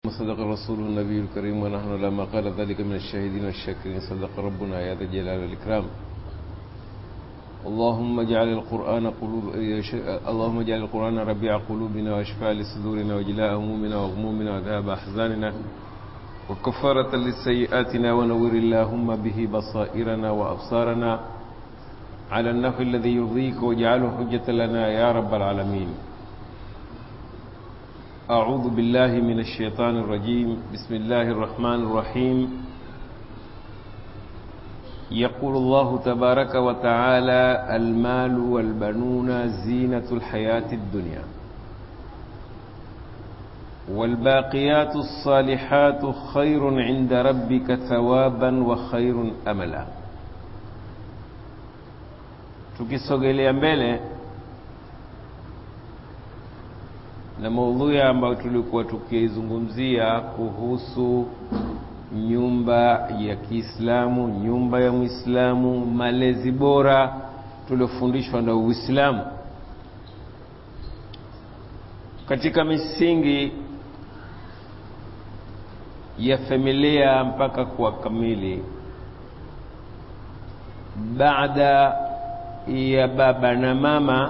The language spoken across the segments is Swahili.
صدق الرسول النبي الكريم ونحن لما قال ذلك من الشاهدين والشاكرين صدق ربنا يا ذا الجلال والإكرام اللهم اجعل القرآن قلوب اللهم اجعل القرآن ربيع قلوبنا واشفاء لصدورنا وجلاء همومنا وغمومنا وذهاب أحزاننا وكفارة لسيئاتنا ونور اللهم به بصائرنا وأبصارنا على النحو الذي يرضيك واجعله حجة لنا يا رب العالمين أعوذ بالله من الشيطان الرجيم بسم الله الرحمن الرحيم يقول الله تبارك وتعالى المال والبنون زينة الحياة الدنيا والباقيات الصالحات خير عند ربك ثوابا وخير أملا tukisogelea mbele na maudhui ambayo tulikuwa tukizungumzia kuhusu nyumba ya Kiislamu, nyumba ya Muislamu, malezi bora tuliofundishwa na Uislamu katika misingi ya familia mpaka kuwa kamili, baada ya baba na mama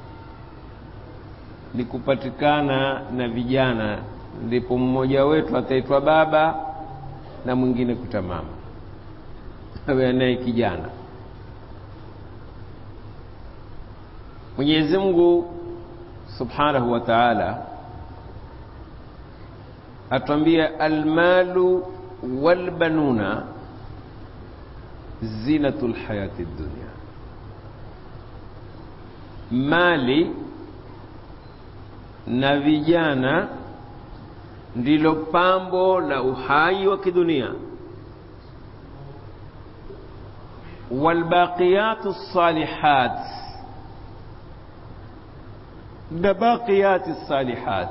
ni kupatikana na vijana, ndipo mmoja wetu ataitwa baba na mwingine kuta mama, awe naye kijana. Mwenyezi Mungu Subhanahu wa Ta'ala atwambia almalu walbanuna zinatul hayati dunya, mali na vijana ndilo pambo la uhai wa kidunia. walbaqiyatu salihat, na baqiyati salihat.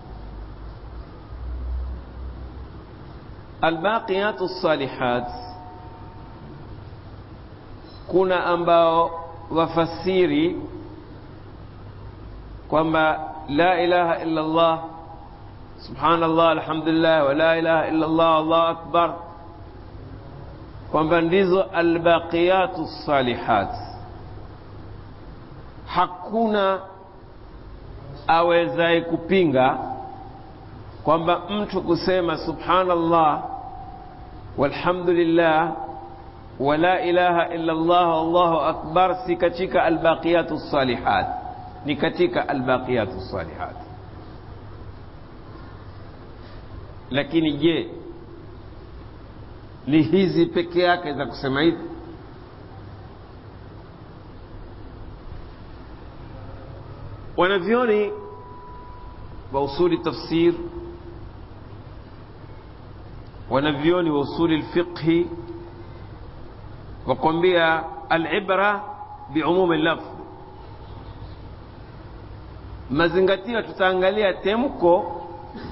Albaqiyatu salihat, kuna ambao wafasiri kwamba la ilaha illa Allah subhanallah alhamdulillah wa la ilaha illa Allah Allahu akbar, kwamba ndizo albaqiyatu salihat. Hakuna awezaye kupinga kwamba mtu kusema subhanallah walhamdulillah wa la ilaha illa Allah Allahu akbar si katika albaqiyatu salihat, ni katika albaqiyatu salihat. Lakini je, ni hizi peke yake za kusema hivi? Wanavyoni wa usuli tafsir, wanavyoni wa usuli lfiqhi wakwambia alibra biumumi lafdh, mazingatio tutaangalia temko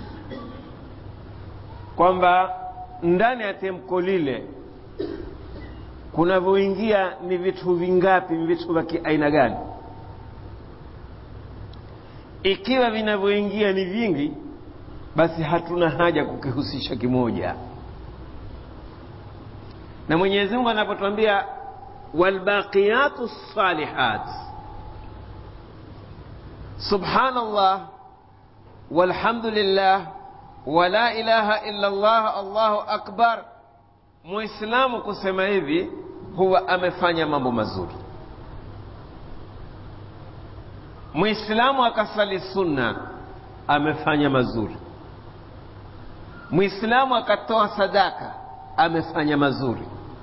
kwamba ndani ya temko lile kunavyoingia ni vitu vingapi, vitu vya kiaina gani? Ikiwa vinavyoingia ni vingi, basi hatuna haja kukihusisha kimoja. Na Mwenyezi Mungu anapotuambia walbaqiyatu salihat, subhanallah walhamdulillah wala ilaha illa Allah Allahu akbar. Muislamu kusema hivi huwa amefanya mambo mazuri. Muislamu akasali sunna amefanya mazuri. Muislamu akatoa sadaka amefanya mazuri.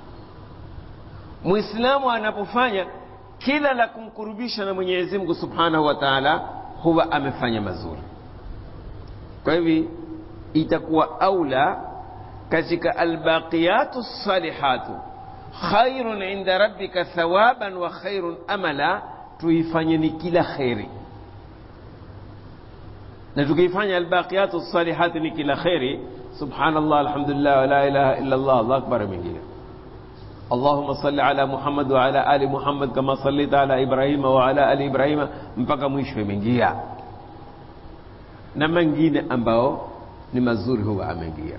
Muislamu anapofanya kila la kumkurubisha na Mwenyezi Mungu Subhanahu wa Ta'ala huwa amefanya mazuri. Kwa hivi itakuwa aula katika albaqiyatu salihatu khairun inda rabbika thawaban wa khairun amala, tuifanye ni kila kheri, na tukiifanya albaqiyatu salihatu ni kila kheri, subhanallah alhamdulillah wa la ilaha illa Allah Allahu akbar mengine Allahumma salli ala Muhammad wa ala ali Muhammad kama sallaita ala Ibrahima wa ala ali Ibrahima mpaka mwisho imeingia na mengine ambao ni mazuri huwa ameingia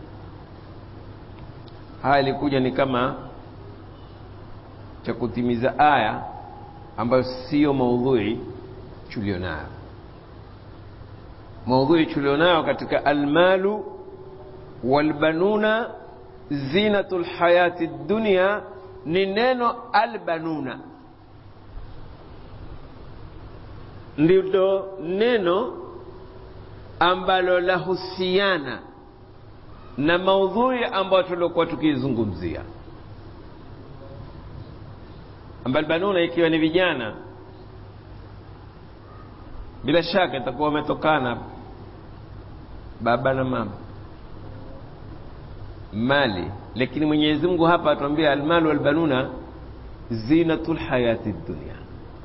haya ilikuja ni kama cha kutimiza aya ambayo siyo maudhui tulionayo maudhui tulionayo katika almalu walbanuna zinatu lhayati dunia ni neno albanuna ndilo neno ambalo lahusiana na maudhui ambayo tuliokuwa tukiizungumzia ambalbanuna ikiwa ni vijana bila shaka itakuwa wametokana baba na mama mali lakini mwenyezi mungu hapa atuambia almalu walbanuna zinatu lhayati dunia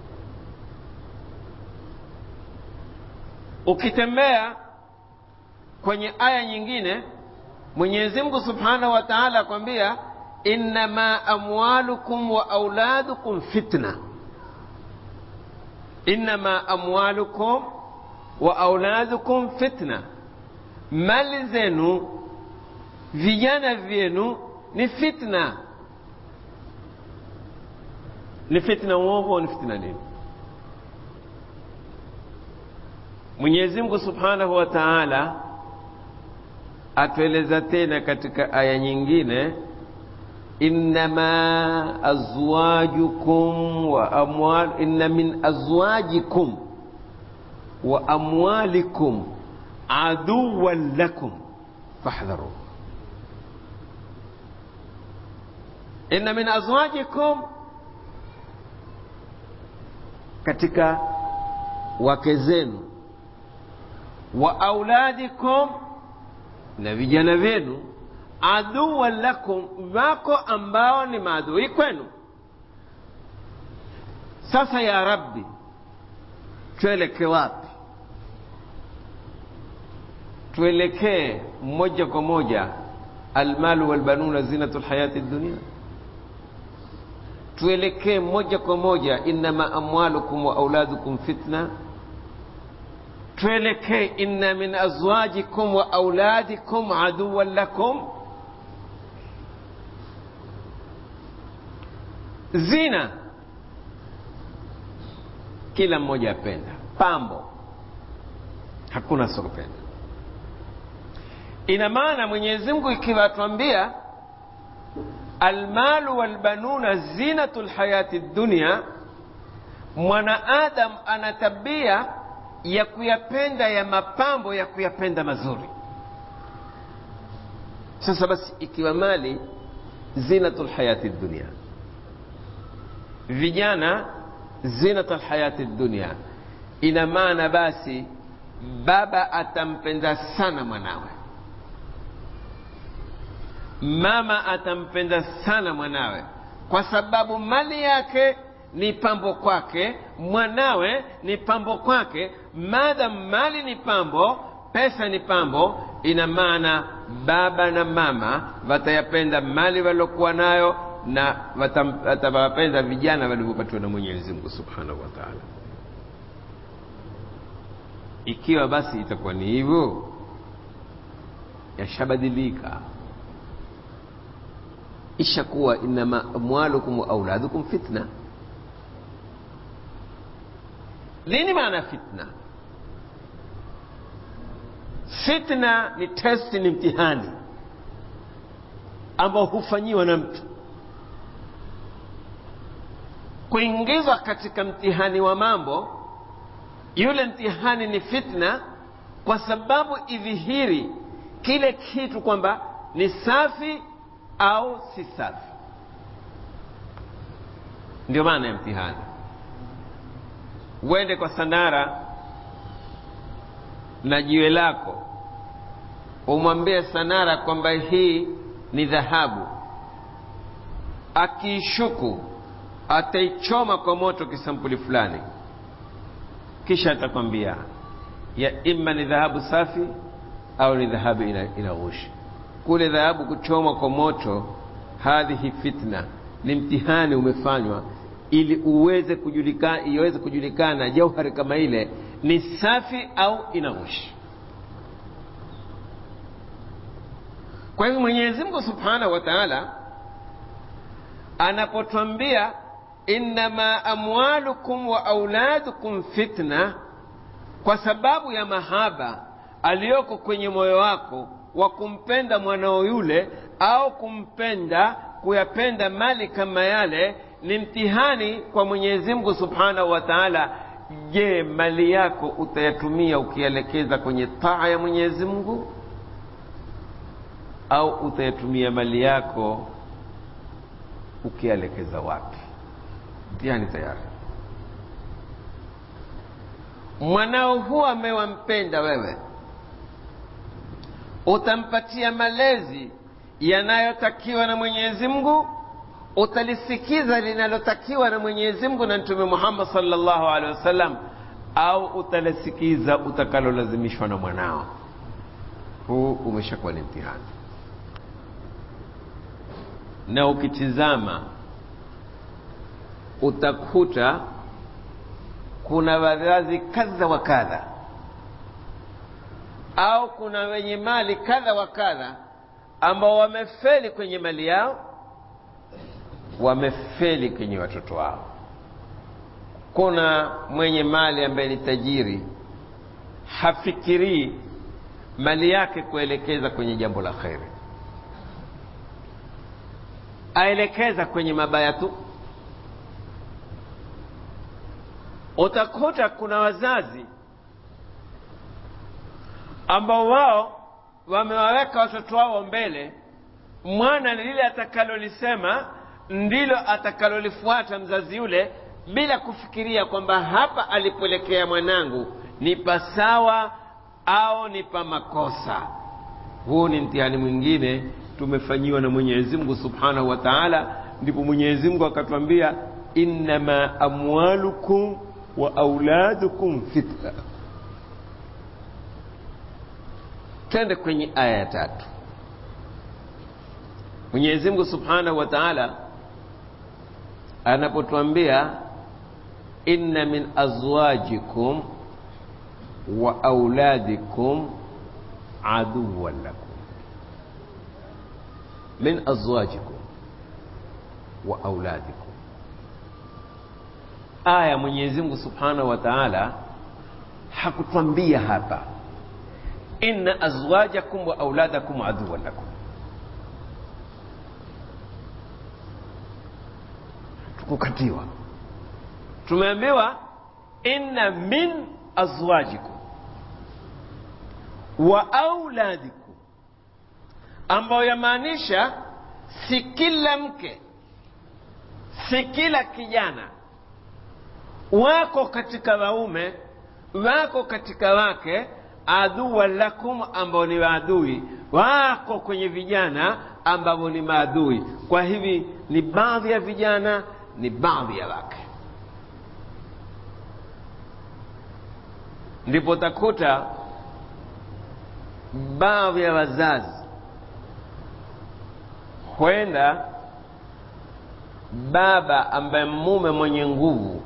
ukitembea kwenye aya nyingine mwenyezi mungu subhanahu wa taala akwambia innama amwalukum wa auladukum fitna innama amwalukum wa auladukum fitna mali zenu vijana vyenu ni fitna ni fitna uovu ni fitna nini mwenyezi mungu subhanahu wa taala atueleza tena katika aya nyingine innama azwajukum wa amwal inna min azwajikum wa amwalikum aduwan lakum fahdharu inna min azwajikum katika wake zenu wa auladikum na vijana vyenu aduwan lakum wako ambao ni maadui kwenu sasa ya rabbi tuelekee wapi tuelekee moja kwa moja almalu walbanuna zinatu lhayati dunia tuelekee moja kwa moja innama amwalukum wa auladukum fitna tuelekee inna min azwajikum wa auladikum aduwan lakum zina kila mmoja apenda pambo hakuna sokopenda ina maana mwenyezi mungu ikiwa atuambia almalu walbanuna zinatu lhayati dunia mwanaadam ana tabia ya kuyapenda ya mapambo ya kuyapenda mazuri sasa basi ikiwa mali zinatu lhayati dunia vijana zinata lhayati dunia ina maana basi baba atampenda sana mwanawe mama atampenda sana mwanawe kwa sababu mali yake ni pambo kwake mwanawe ni pambo kwake madam mali ni pambo pesa ni pambo ina maana baba na mama watayapenda mali waliokuwa nayo na watawapenda vijana walivyopatiwa na mwenyezi mungu subhanahu wa taala ikiwa basi itakuwa ni hivyo yashabadilika ishakuwa inama amwalukum wa auladukum fitna nini maana fitna fitna ni testi ni mtihani ambao hufanyiwa na mtu kuingizwa katika mtihani wa mambo yule mtihani ni fitna kwa sababu idhihiri kile kitu kwamba ni safi au si safi ndio maana ya mtihani uende kwa sanara na jiwe lako umwambie sanara kwamba hii ni dhahabu akiishuku ataichoma kwa moto kisampuli fulani kisha atakwambia ya imma ni dhahabu safi au ni dhahabu ina, ina ghushi kule dhahabu kuchomwa kwa moto hadhihi fitna ni mtihani umefanywa ili uweze kujulikana iweze kujulikana jauhari kama ile ni safi au ina ghushi kwa hivyo mwenyezi mungu subhanahu wa taala anapotwambia innama amwalukum wa auladukum fitna kwa sababu ya mahaba aliyoko kwenye moyo wako wa kumpenda mwanao yule au kumpenda kuyapenda mali kama yale ni mtihani kwa mwenyezi mungu subhanahu wa taala je mali yako utayatumia ukielekeza kwenye taa ya mwenyezi mungu au utayatumia mali yako ukielekeza wapi mtihani tayari mwanao huwa amewampenda wewe utampatia malezi yanayotakiwa na mwenyezi mungu utalisikiza linalotakiwa na mwenyezi mungu na mtume muhammad salllahu alehi wasallam au utalisikiza utakalolazimishwa na mwanao huu umeshakuwa ni mtihani na ukitizama utakuta kuna wazazi kadha wa kadha au kuna wenye mali kadha wa kadha ambao wamefeli kwenye mali yao wamefeli kwenye watoto wao kuna mwenye mali ambaye ni tajiri hafikirii mali yake kuelekeza kwenye jambo la kheri aelekeza kwenye mabaya tu utakuta kuna wazazi ambao wao wamewaweka watoto wao mbele mwana lile atakalolisema ndilo atakalolifuata mzazi yule bila kufikiria kwamba hapa alipoelekea mwanangu ni pasawa au ni pa makosa huu ni mtihani mwingine tumefanyiwa na mwenyezi mungu subhanahu wa taala ndipo mwenyezi mungu akatwambia innama amwalukum wa auladukum fitna twende kwenye aya ya tatu mwenyezi mungu subhanahu wa taala anapotwambia inna min azwajikum wa auladikum aduwan lakum min azwajikum wa auladikum aya mwenyezi mungu subhanahu wa taala hakutwambia hapa inna azwajakum wa auladakum aduwan lakum tukukatiwa tumeambiwa inna min azwajikum wa auladikum ambayo yamaanisha si kila mke si kila kijana wako katika waume wako katika wake aduwa lakum ambao ni maadui wako kwenye vijana ambao ni maadui kwa hivi ni baadhi ya vijana ni baadhi ya wake ndipo takuta baadhi ya wazazi kwenda baba ambaye mume mwenye nguvu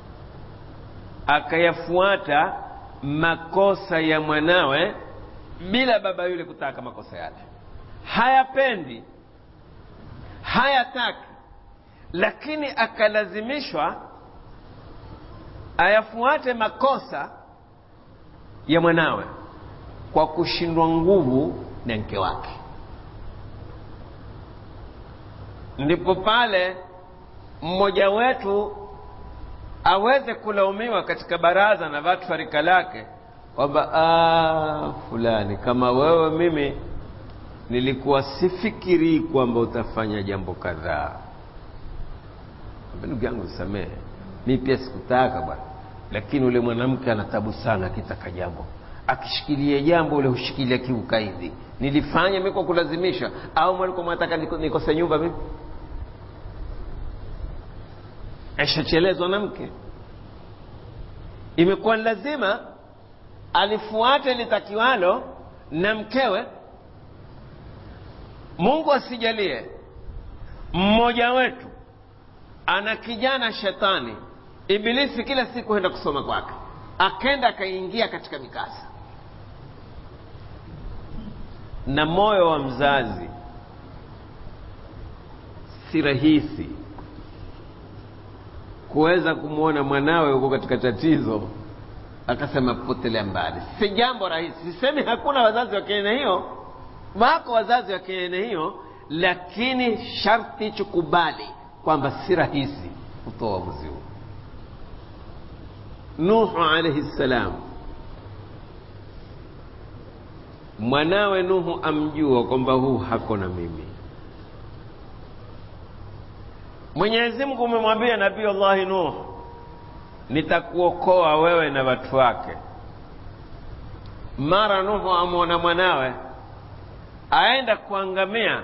akayafuata makosa ya mwanawe bila baba yule kutaka makosa yale hayapendi hayataki lakini akalazimishwa ayafuate makosa ya mwanawe kwa kushindwa nguvu na mke wake ndipo pale mmoja wetu aweze kulaumiwa katika baraza na watu wa rika lake kwamba fulani kama wewe mimi nilikuwa sifikirii kwamba utafanya jambo kadhaa ndugu yangu nisamehe mi pia sikutaka bwana lakini ule mwanamke ana tabu sana akitaka jambo akishikilia jambo ule hushikilia kiukaidi nilifanya mi kwa kulazimisha au mwalikuwa mwataka nikose nyumba mimi ashachelezwa na mke imekuwa ni lazima alifuate litakiwalo na mkewe mungu asijalie mmoja wetu ana kijana shetani ibilisi kila siku enda kusoma kwake akenda akaingia katika mikasa na moyo wa mzazi si rahisi kuweza kumwona mwanawe huko katika tatizo akasema potelea mbali si jambo rahisi sisemi hakuna wazazi wa kiaina hiyo wako wazazi wa kiaina hiyo lakini sharti chukubali kwamba si rahisi kutoa uamuzi huu nuhu alaihi ssalam mwanawe nuhu amjua kwamba huu hako na mimi mwenyezi mungu umemwambia nabii allahi nuh nitakuokoa wewe na watu wake mara nuhu amwona mwanawe aenda kuangamia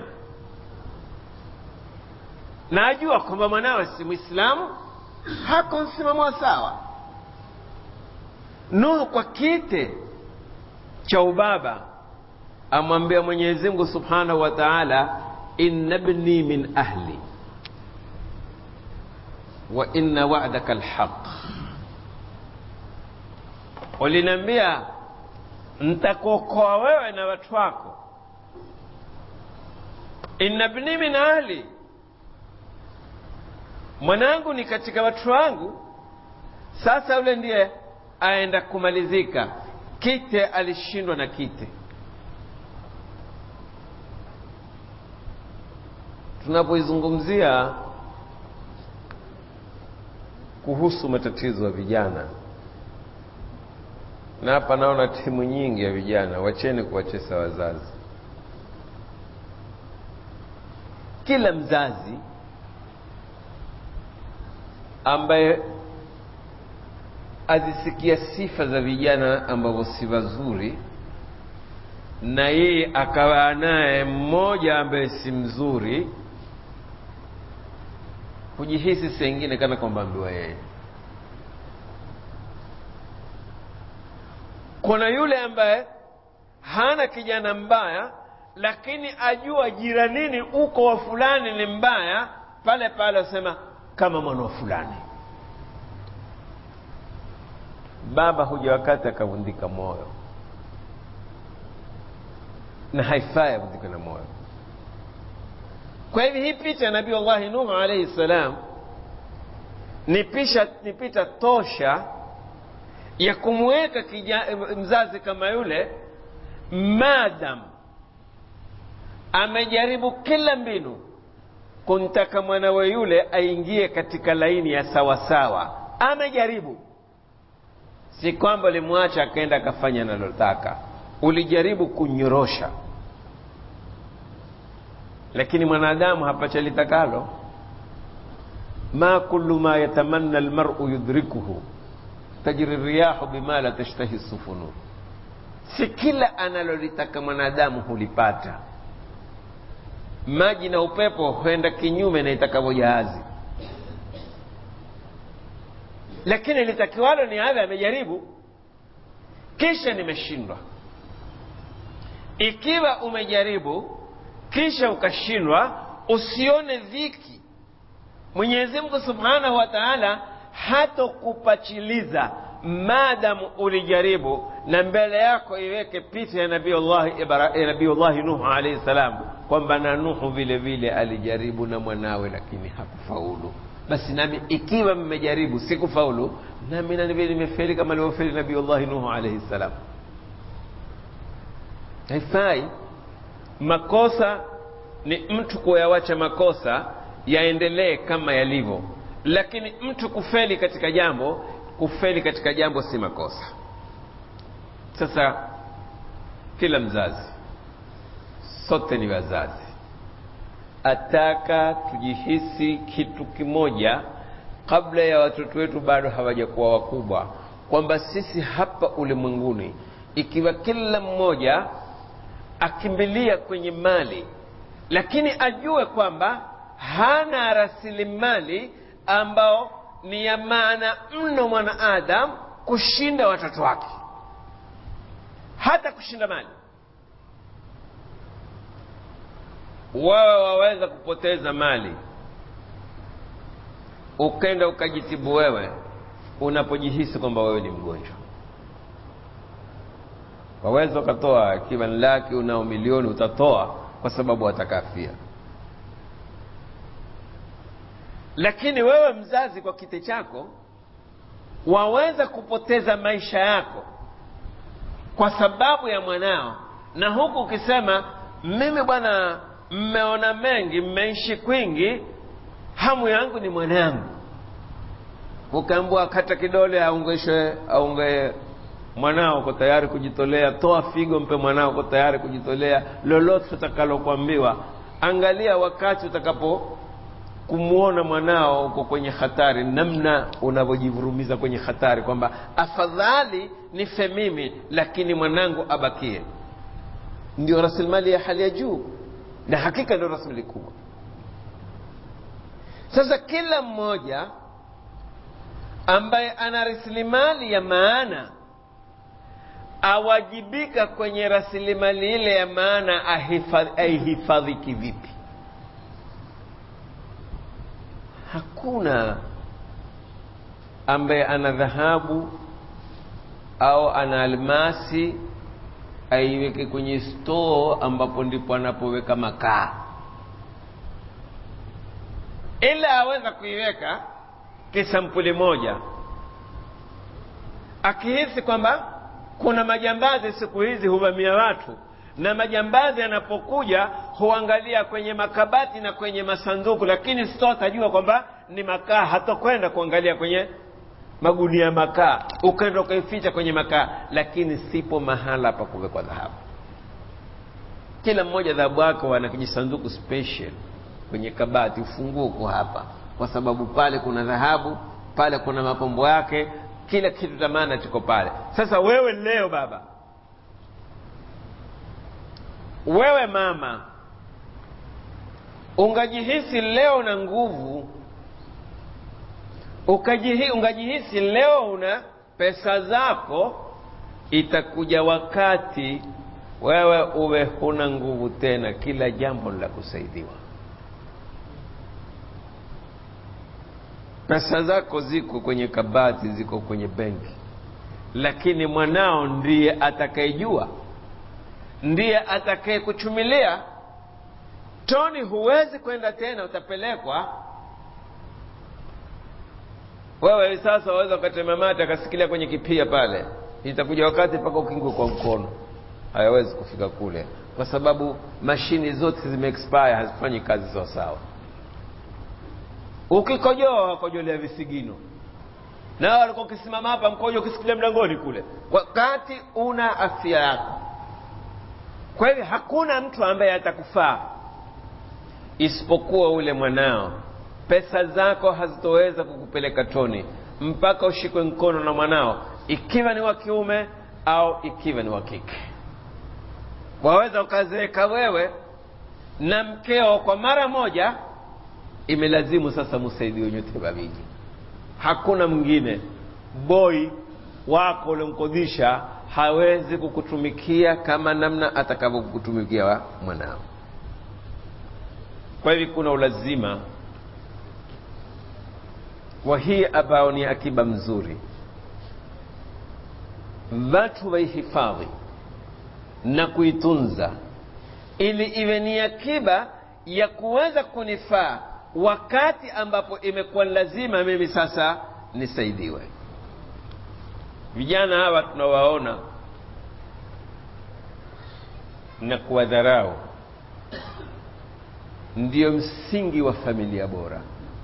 na ajua kwamba mwanawe si mwislamu hako msimamo wa sawa nuhu kwa kite cha ubaba amwambia mwenyezi mungu subhanahu wa taala inna bni min ahli wa inna wa'daka alhaq uliniambia ntakuokoa wewe na watu wako inna bni min ahli mwanangu ni katika watu wangu sasa yule ndiye aenda kumalizika kite alishindwa na kite tunapoizungumzia kuhusu matatizo ya vijana na hapa naona timu nyingi ya vijana wacheni kuwachesa wazazi kila mzazi ambaye azisikia sifa za vijana ambavyo si wazuri na yeye akawa naye mmoja ambaye si mzuri hujihisi sengine kana kwamba ambiwa yeye kuna yule ambaye hana kijana mbaya lakini ajua jiranini uko wa fulani ni mbaya pale pale asema kama mwana wa fulani baba huja wakati akavundika moyo na haifai avundike na moyo kwa hivi hii picha ya nabii allahi nuhu alaihi ssalam ni pisha ni picha tosha ya kumweka mzazi kama yule madam amejaribu kila mbinu kumtaka mwanawe yule aingie katika laini ya sawasawa amejaribu si kwamba ulimwacha akaenda akafanya analotaka ulijaribu kunyorosha lakini mwanadamu hapacha litakalo ma kullu ma yatamanna almar'u yudrikuhu tajri riyahu bima la tashtahi sufunu si kila analolitaka mwanadamu hulipata maji na upepo huenda kinyume na itakavyo jahazi lakini litakiwalo ni adha amejaribu kisha nimeshindwa ikiwa umejaribu kisha ukashindwa usione dhiki mwenyezi mungu subhanahu wa taala hatokupachiliza maadamu ulijaribu na mbele yako iweke picha ya nabiullahi nuhu alaihi salam kwamba na nuhu vile vile alijaribu na mwanawe lakini hakufaulu basi nami ikiwa mmejaribu sikufaulu nami nanivi nimefeli kama alivyofeli nabiullahi nuhu alaihi salam haifai makosa ni mtu kuyawacha makosa yaendelee kama yalivyo lakini mtu kufeli katika jambo kufeli katika jambo si makosa sasa kila mzazi sote ni wazazi ataka tujihisi kitu kimoja kabla ya watoto wetu bado hawajakuwa wakubwa kwamba sisi hapa ulimwenguni ikiwa kila mmoja akimbilia kwenye mali lakini ajue kwamba hana rasilimali ambao ni ya maana mno mwanaadam kushinda watoto wake hata kushinda mali wewe waweza kupoteza mali ukenda ukajitibu wewe unapojihisi kwamba wewe ni mgonjwa waweza ukatoa ikiwa ni laki unao milioni utatoa kwa sababu watakafia lakini wewe mzazi kwa kite chako waweza kupoteza maisha yako kwa sababu ya mwanao na huku ukisema mimi bwana mmeona mengi mmeishi kwingi hamu yangu ni mwanangu ukaambua kata kidole aungeshwe aunge mwanao uko tayari kujitolea toa figo mpe mwanao uko tayari kujitolea lolote utakalokuambiwa angalia wakati utakapo kumwona mwanao uko kwenye hatari namna unavyojivurumiza kwenye hatari kwamba afadhali nife mimi lakini mwanangu abakie ndio rasilimali ya hali ya juu na hakika ndio rasilimali kubwa sasa kila mmoja ambaye ana rasilimali ya maana awajibika kwenye rasilimali ile ya maana aihifadhi kivipi hakuna ambaye ana dhahabu au ana almasi aiweke kwenye stoo ambapo ndipo anapoweka makaa ila aweza kuiweka kisampuli moja akihisi kwamba kuna majambazi siku hizi huvamia watu na majambazi yanapokuja huangalia kwenye makabati na kwenye masanduku lakini sito atajua kwamba ni makaa hatokwenda kuangalia kwenye magunia makaa ukaenda ukaificha kwenye makaa lakini sipo mahala pa kuwekwa dhahabu kila mmoja dhahabu wake wana kijisanduku special kwenye kabati ufunguo uko hapa kwa sababu pale kuna dhahabu pale kuna mapambo yake kila kitu cha maana kiko pale sasa wewe leo baba wewe mama ungajihisi leo na nguvu ukajihi, ungajihisi leo una pesa zako itakuja wakati wewe uwe huna nguvu tena kila jambo la kusaidiwa pesa zako ziko kwenye kabati ziko kwenye benki lakini mwanao ndiye atakayejua ndiye atakaye kuchumilia toni huwezi kwenda tena utapelekwa wewe hivi sasa waweza ukatema mate akasikilia kwenye kipia pale itakuja wakati mpaka ukingwe kwa mkono hayawezi kufika kule kwa sababu mashini zote zimeexpire hazifanyi kazi sawa sawa ukikojoa wakojolea visigino na walikuwa ukisimama hapa mkojo ukisikilia mlangoni kule wakati una afya yako kwa hivyo hakuna mtu ambaye atakufaa isipokuwa ule mwanao pesa zako hazitoweza kukupeleka toni mpaka ushikwe mkono na mwanao ikiwa ni wa kiume au ikiwa ni wa kike waweza ukazeeka wewe na mkeo kwa mara moja imelazimu sasa msaidiwe nyote wawili hakuna mwingine boi wako uliomkodisha hawezi kukutumikia kama namna atakavyokutumikia mwanao kwa hivyo kuna ulazima wa hii ambao ni akiba mzuri watu waihifadhi na kuitunza ili iwe ni akiba ya kuweza kunifaa wakati ambapo imekuwa lazima mimi sasa nisaidiwe vijana hawa tunawaona na kuwadharau ndiyo msingi wa familia bora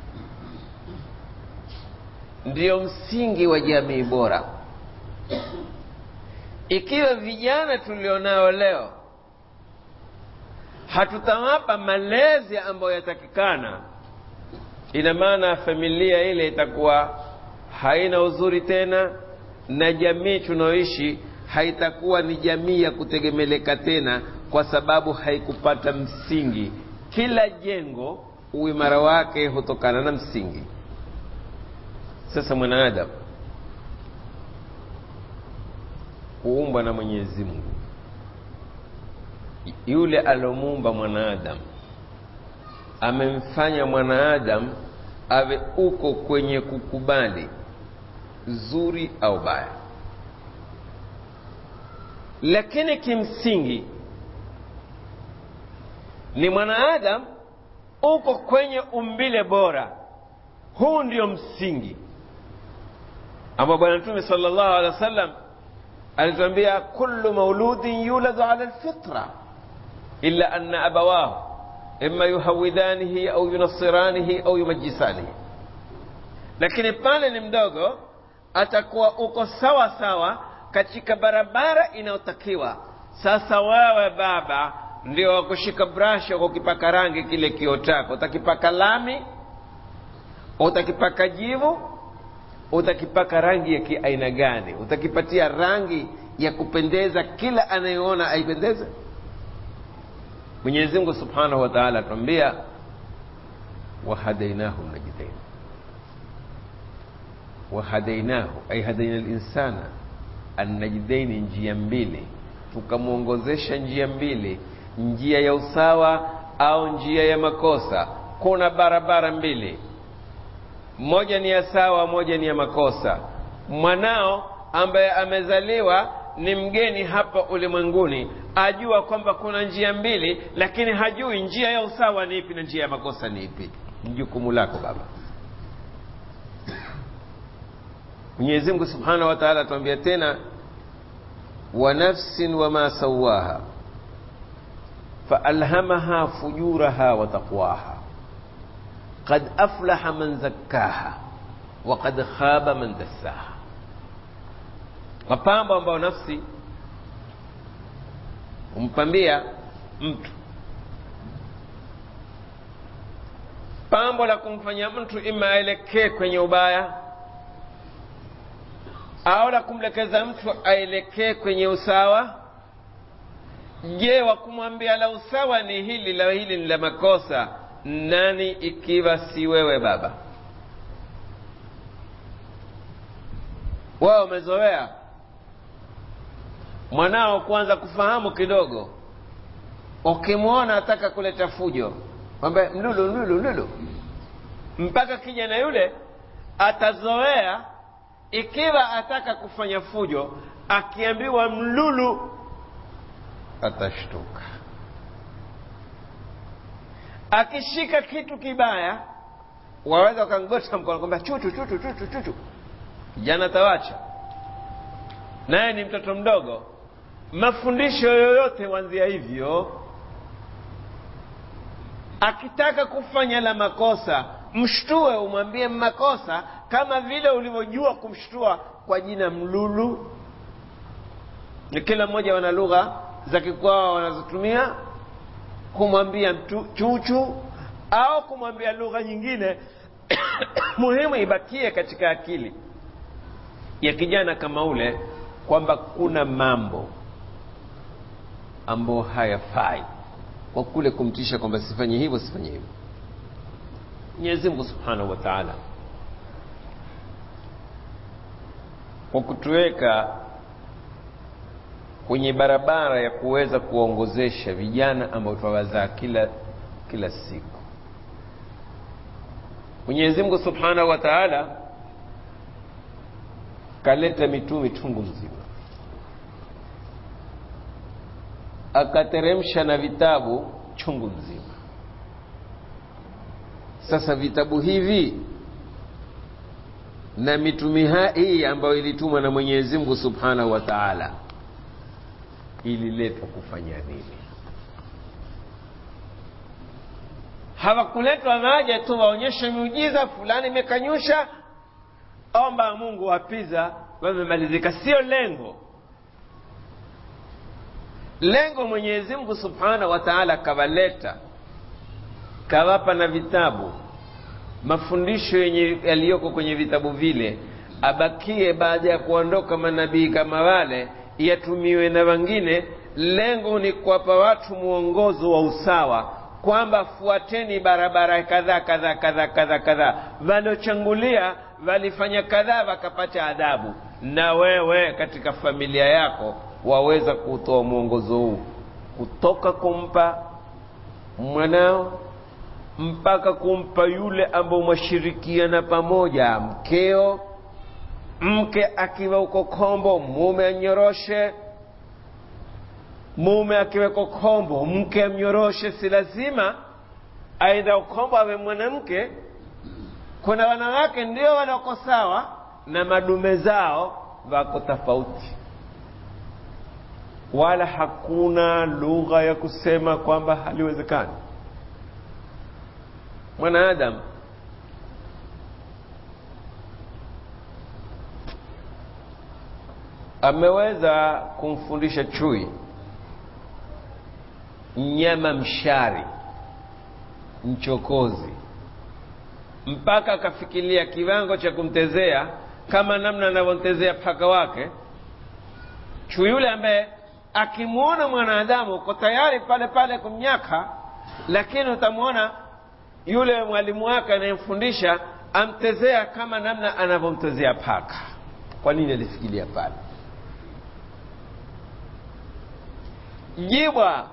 ndiyo msingi wa jamii bora ikiwa vijana tulionao leo hatutawapa malezi ambayo yatakikana ina maana familia ile itakuwa haina uzuri tena na jamii tunaoishi haitakuwa ni jamii ya kutegemeleka tena kwa sababu haikupata msingi kila jengo uimara wake hutokana na msingi sasa mwanadamu kuumbwa na mwenyezi mungu yule alomuumba mwanadamu amemfanya mwanadamu awe uko kwenye kukubali zuri au baya lakini kimsingi ni mwanaadamu uko kwenye umbile bora huu ndio msingi ambao bwana mtume sallallahu alaihi wasallam alituambia kullu mauludin yuladu ala lfitra illa anna abawahu imma yuhawidhanihi au yunasiranihi au yumajisanihi lakini pale ni mdogo atakuwa uko sawa sawa katika barabara inayotakiwa sasa wewe baba ndio wakushika brashi wakukipaka rangi kile kio chako utakipaka lami utakipaka jivu utakipaka rangi ya kiaina gani utakipatia rangi ya kupendeza kila anayeona aipendeze mwenyezi mungu subhanahu wa taala atuambia wahadainahu najdain wahadainahu ay hadaina linsana annajdaini njia mbili tukamwongozesha njia mbili njia ya usawa au njia ya makosa kuna barabara mbili moja ni ya sawa moja ni ya makosa mwanao ambaye amezaliwa ni mgeni hapa ulimwenguni ajua kwamba kuna njia mbili lakini hajui njia ya usawa ni ipi na njia ya makosa ni ipi ni jukumu lako baba mwenyezi mungu subhanahu wa taala atuambia tena wa nafsin wama sawaha faalhamaha fujuraha wa taqwaha qad aflaha man zakkaha wa qad khaba man dassaha mapambo ambayo nafsi humpambia mtu pambo la kumfanya mtu ima aelekee kwenye ubaya au la kumlekeza mtu aelekee kwenye usawa je wa kumwambia la usawa ni hili la hili ni la makosa nani ikiwa si wewe baba wao umezoea mwanao kuanza kufahamu kidogo ukimwona ataka kuleta fujo kwamba mlulu mlulu mlulu mpaka kijana yule atazoea ikiwa ataka kufanya fujo akiambiwa mlulu atashtuka akishika kitu kibaya waweza ukangosha mkono kwamba chuchu chuchu chuchu chuchu kijana tawacha naye ni mtoto mdogo mafundisho yoyote huanzia hivyo akitaka kufanya la makosa mshtue umwambie makosa kama vile ulivyojua kumshtua kwa jina mlulu ni kila mmoja wana lugha za kikwao wanazotumia kumwambia mtu chuchu au kumwambia lugha nyingine muhimu ibakie katika akili ya kijana kama ule kwamba kuna mambo ambayo hayafai kwa kule kumtisha kwamba sifanye hivyo sifanye hivyo mwenyezi mungu subhanahu wa taala kwa kutuweka kwenye barabara ya kuweza kuwaongozesha vijana ambao twawazaa kila kila siku mwenyezi mungu subhanahu wa taala kaleta mitume chungu mzima akateremsha na vitabu chungu mzima sasa vitabu hivi na mitume hii ambayo ilitumwa na mwenyezi mungu subhanahu wa taala ililetwa kufanya nini hawakuletwa maja tu waonyeshe miujiza fulani imekanyusha omba mungu wapiza wamemalizika sio lengo lengo mwenyezi mungu subhanahu wa taala kawaleta kawapa na vitabu mafundisho yenye yaliyoko kwenye vitabu vile abakie baada ya kuondoka manabii kama wale yatumiwe na wengine lengo ni kuwapa watu mwongozo wa usawa kwamba fuateni barabara kadhaa kadhaa kadhaa kadhaa kadhaa waliochangulia walifanya kadhaa wakapata adhabu na wewe katika familia yako waweza kutoa mwongozo huu kutoka kumpa mwanao mpaka kumpa yule ambao mwashirikiana pamoja mkeo mke akiwa uko kombo mume anyoroshe mume akiweko kombo mke amnyoroshe si lazima aidha ukombo awe mwanamke kuna wanawake ndio wanaoko sawa na madume zao wako tofauti wala hakuna lugha ya kusema kwamba haliwezekani mwanadamu ameweza kumfundisha chui mnyama mshari mchokozi mpaka akafikiria kiwango cha kumtezea kama namna anavyomtezea paka wake chui yule ambaye akimwona mwanadamu uko tayari pale pale kumnyaka lakini utamwona yule mwalimu wake anayemfundisha amtezea kama namna anavyomtezea paka kwa nini alifikiria pale jibwa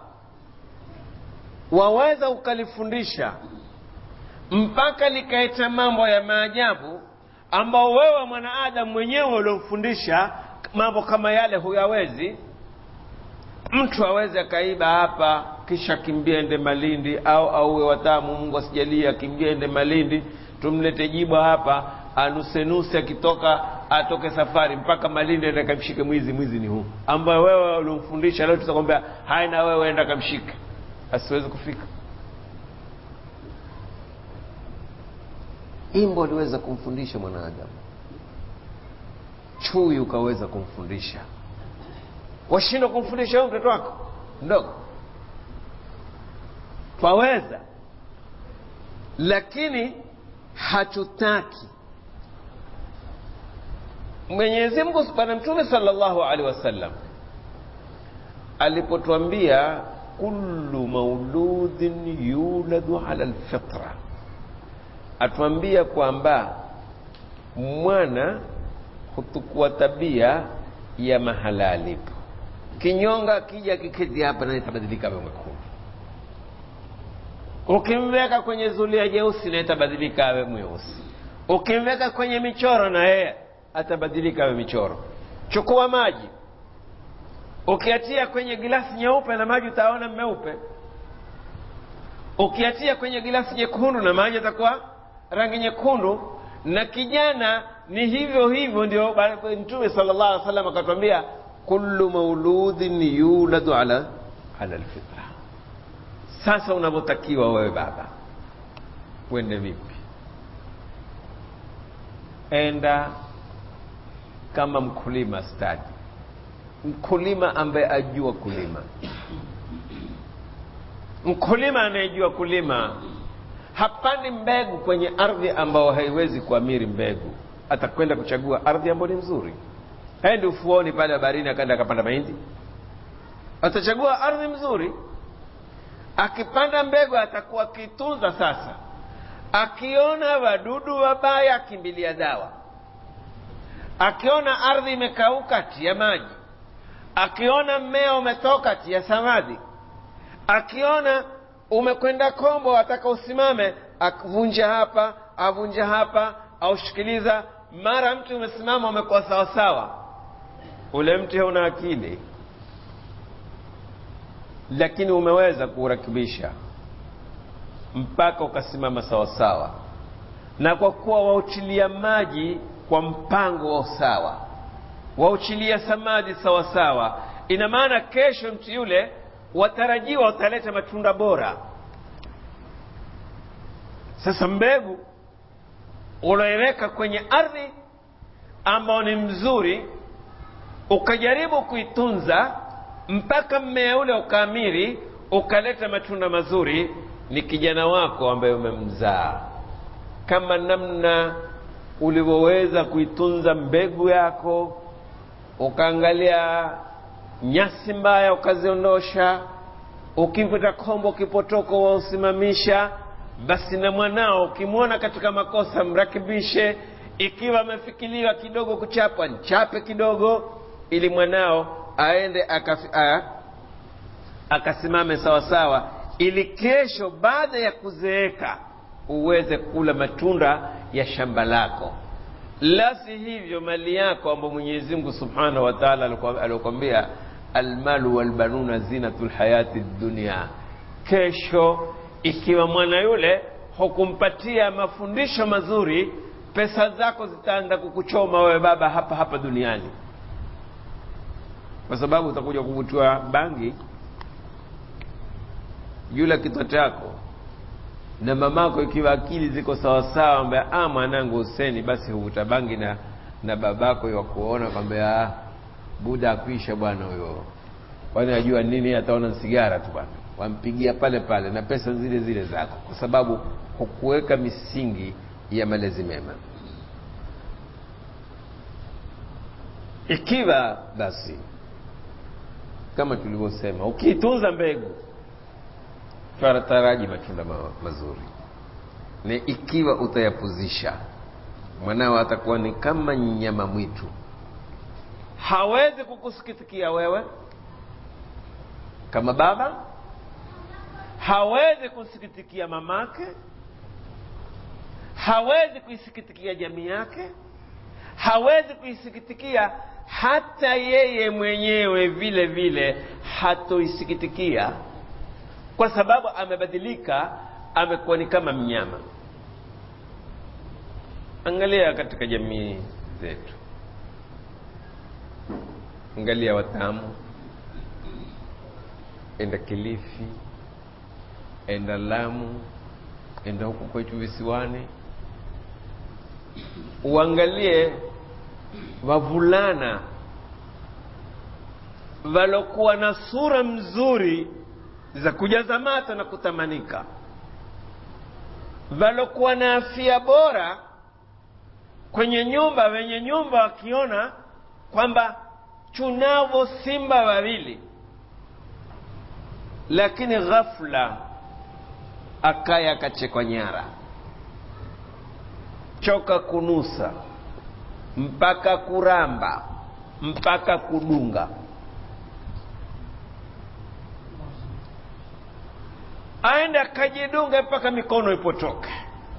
waweza ukalifundisha mpaka likaita mambo ya maajabu ambao wewe mwanaadamu mwenyewe uliomfundisha mambo kama yale huyawezi mtu aweze akaiba hapa kisha kimbia ende malindi au auwe watamu mungu asijalie akimbia ende malindi tumlete jibwa hapa anusenuse akitoka atoke safari mpaka malindi ende kamshike mwizi mwizi ni huu ambayo wewe uliomfundisha leo tutakwambia haya na wewe enda kamshike asiwezi kufika imbo aliweza kumfundisha mwanadamu chui ukaweza kumfundisha washindwa kumfundisha huyu mtoto wako mdogo twaweza lakini hatutaki mwenyezi mungu bwana mtume salllahu alehi wasallam alipotwambia kullu mauludhin yuladu ala lfitra atuambia kwamba mwana hutukua tabia ya mahala alipo kinyonga akija kiketi hapa naye tabadilika awe mwekundu ukimweka kwenye zulia jeusi naye tabadilika awe mweusi ukimweka kwenye michoro na yeye atabadilika awe michoro chukua maji ukiatia kwenye gilasi nyeupe na maji utaona meupe ukiatia kwenye gilasi nyekundu na maji atakuwa rangi nyekundu na kijana ni hivyo hivyo ndio mtume sala llah alih salam akatwambia kullu mauludhin yuladu ala ala lfitra sasa unavyotakiwa wewe baba uende vipi enda kama mkulima stadi mkulima ambaye ajua kulima mkulima anayejua kulima hapandi mbegu kwenye ardhi ambayo haiwezi kuamiri mbegu atakwenda kuchagua ardhi ambayo ni nzuri haendi ufuoni pale baharini akaenda akapanda mahindi atachagua ardhi mzuri akipanda mbegu atakuwa akitunza sasa akiona wadudu wabaya akimbilia dawa akiona ardhi imekauka tia maji akiona mmea umetoka tia samadhi akiona umekwenda kombo ataka usimame avunja hapa avunja hapa aushikiliza mara mti umesimama umekuwa sawasawa ule mti hauna akili lakini umeweza kuurakibisha mpaka ukasimama sawasawa na kwa kuwa wauchilia maji kwa mpango wa usawa wauchilia samadi sawasawa ina maana kesho mti yule watarajiwa utaleta matunda bora sasa mbegu unaoweka kwenye ardhi ambao ni mzuri ukajaribu kuitunza mpaka mmea ule ukaamiri ukaleta matunda mazuri ni kijana wako ambaye umemzaa kama namna ulivyoweza kuitunza mbegu yako ukaangalia nyasi mbaya ukaziondosha ukipata kombo kipotoko wausimamisha basi na mwanao ukimwona katika makosa mrakibishe ikiwa amefikiriwa kidogo kuchapwa nchape kidogo ili mwanao aende akafi, a, akasimame sawasawa ili kesho baada ya kuzeeka uweze kula matunda ya shamba lako la si hivyo mali yako ambayo mwenyezi mungu subhanahu wa taala aliokwambia almalu walbanuna zinatu lhayati dunia kesho ikiwa mwana yule hukumpatia mafundisho mazuri pesa zako zitaanza kukuchoma wewe baba hapa hapa duniani kwa sababu utakuja kuvutiwa bangi yule kichwa chako na mamako ikiwa akili ziko sawasawa ambia ah mwanangu Huseni basi huvuta bangi na na babako yakuona kwamba ah buda akuisha bwana huyo kwani ajua nini ataona sigara tu bwana wampigia pale pale na pesa zile zile zako kwa sababu hukuweka misingi ya malezi mema ikiwa basi kama tulivyosema ukiitunza mbegu taraji matunda ma mazuri na ikiwa utayapuzisha mwanao atakuwa ni kama nyama mwitu hawezi kukusikitikia wewe kama baba hawezi kusikitikia mamake hawezi kuisikitikia jamii yake hawezi kuisikitikia hata yeye mwenyewe vile vile hatoisikitikia kwa sababu amebadilika amekuwa ni kama mnyama angalia katika jamii zetu angalia watamu enda kilifi enda lamu enda huku kwetu visiwani uangalie wavulana walokuwa na sura mzuri za kujaza mata na kutamanika walokuwa na afya bora kwenye nyumba wenye nyumba wakiona kwamba tunavo simba wawili lakini ghafla akaya akachekwa nyara choka kunusa mpaka kuramba mpaka kudunga aende akajidunga mpaka mikono ipotoke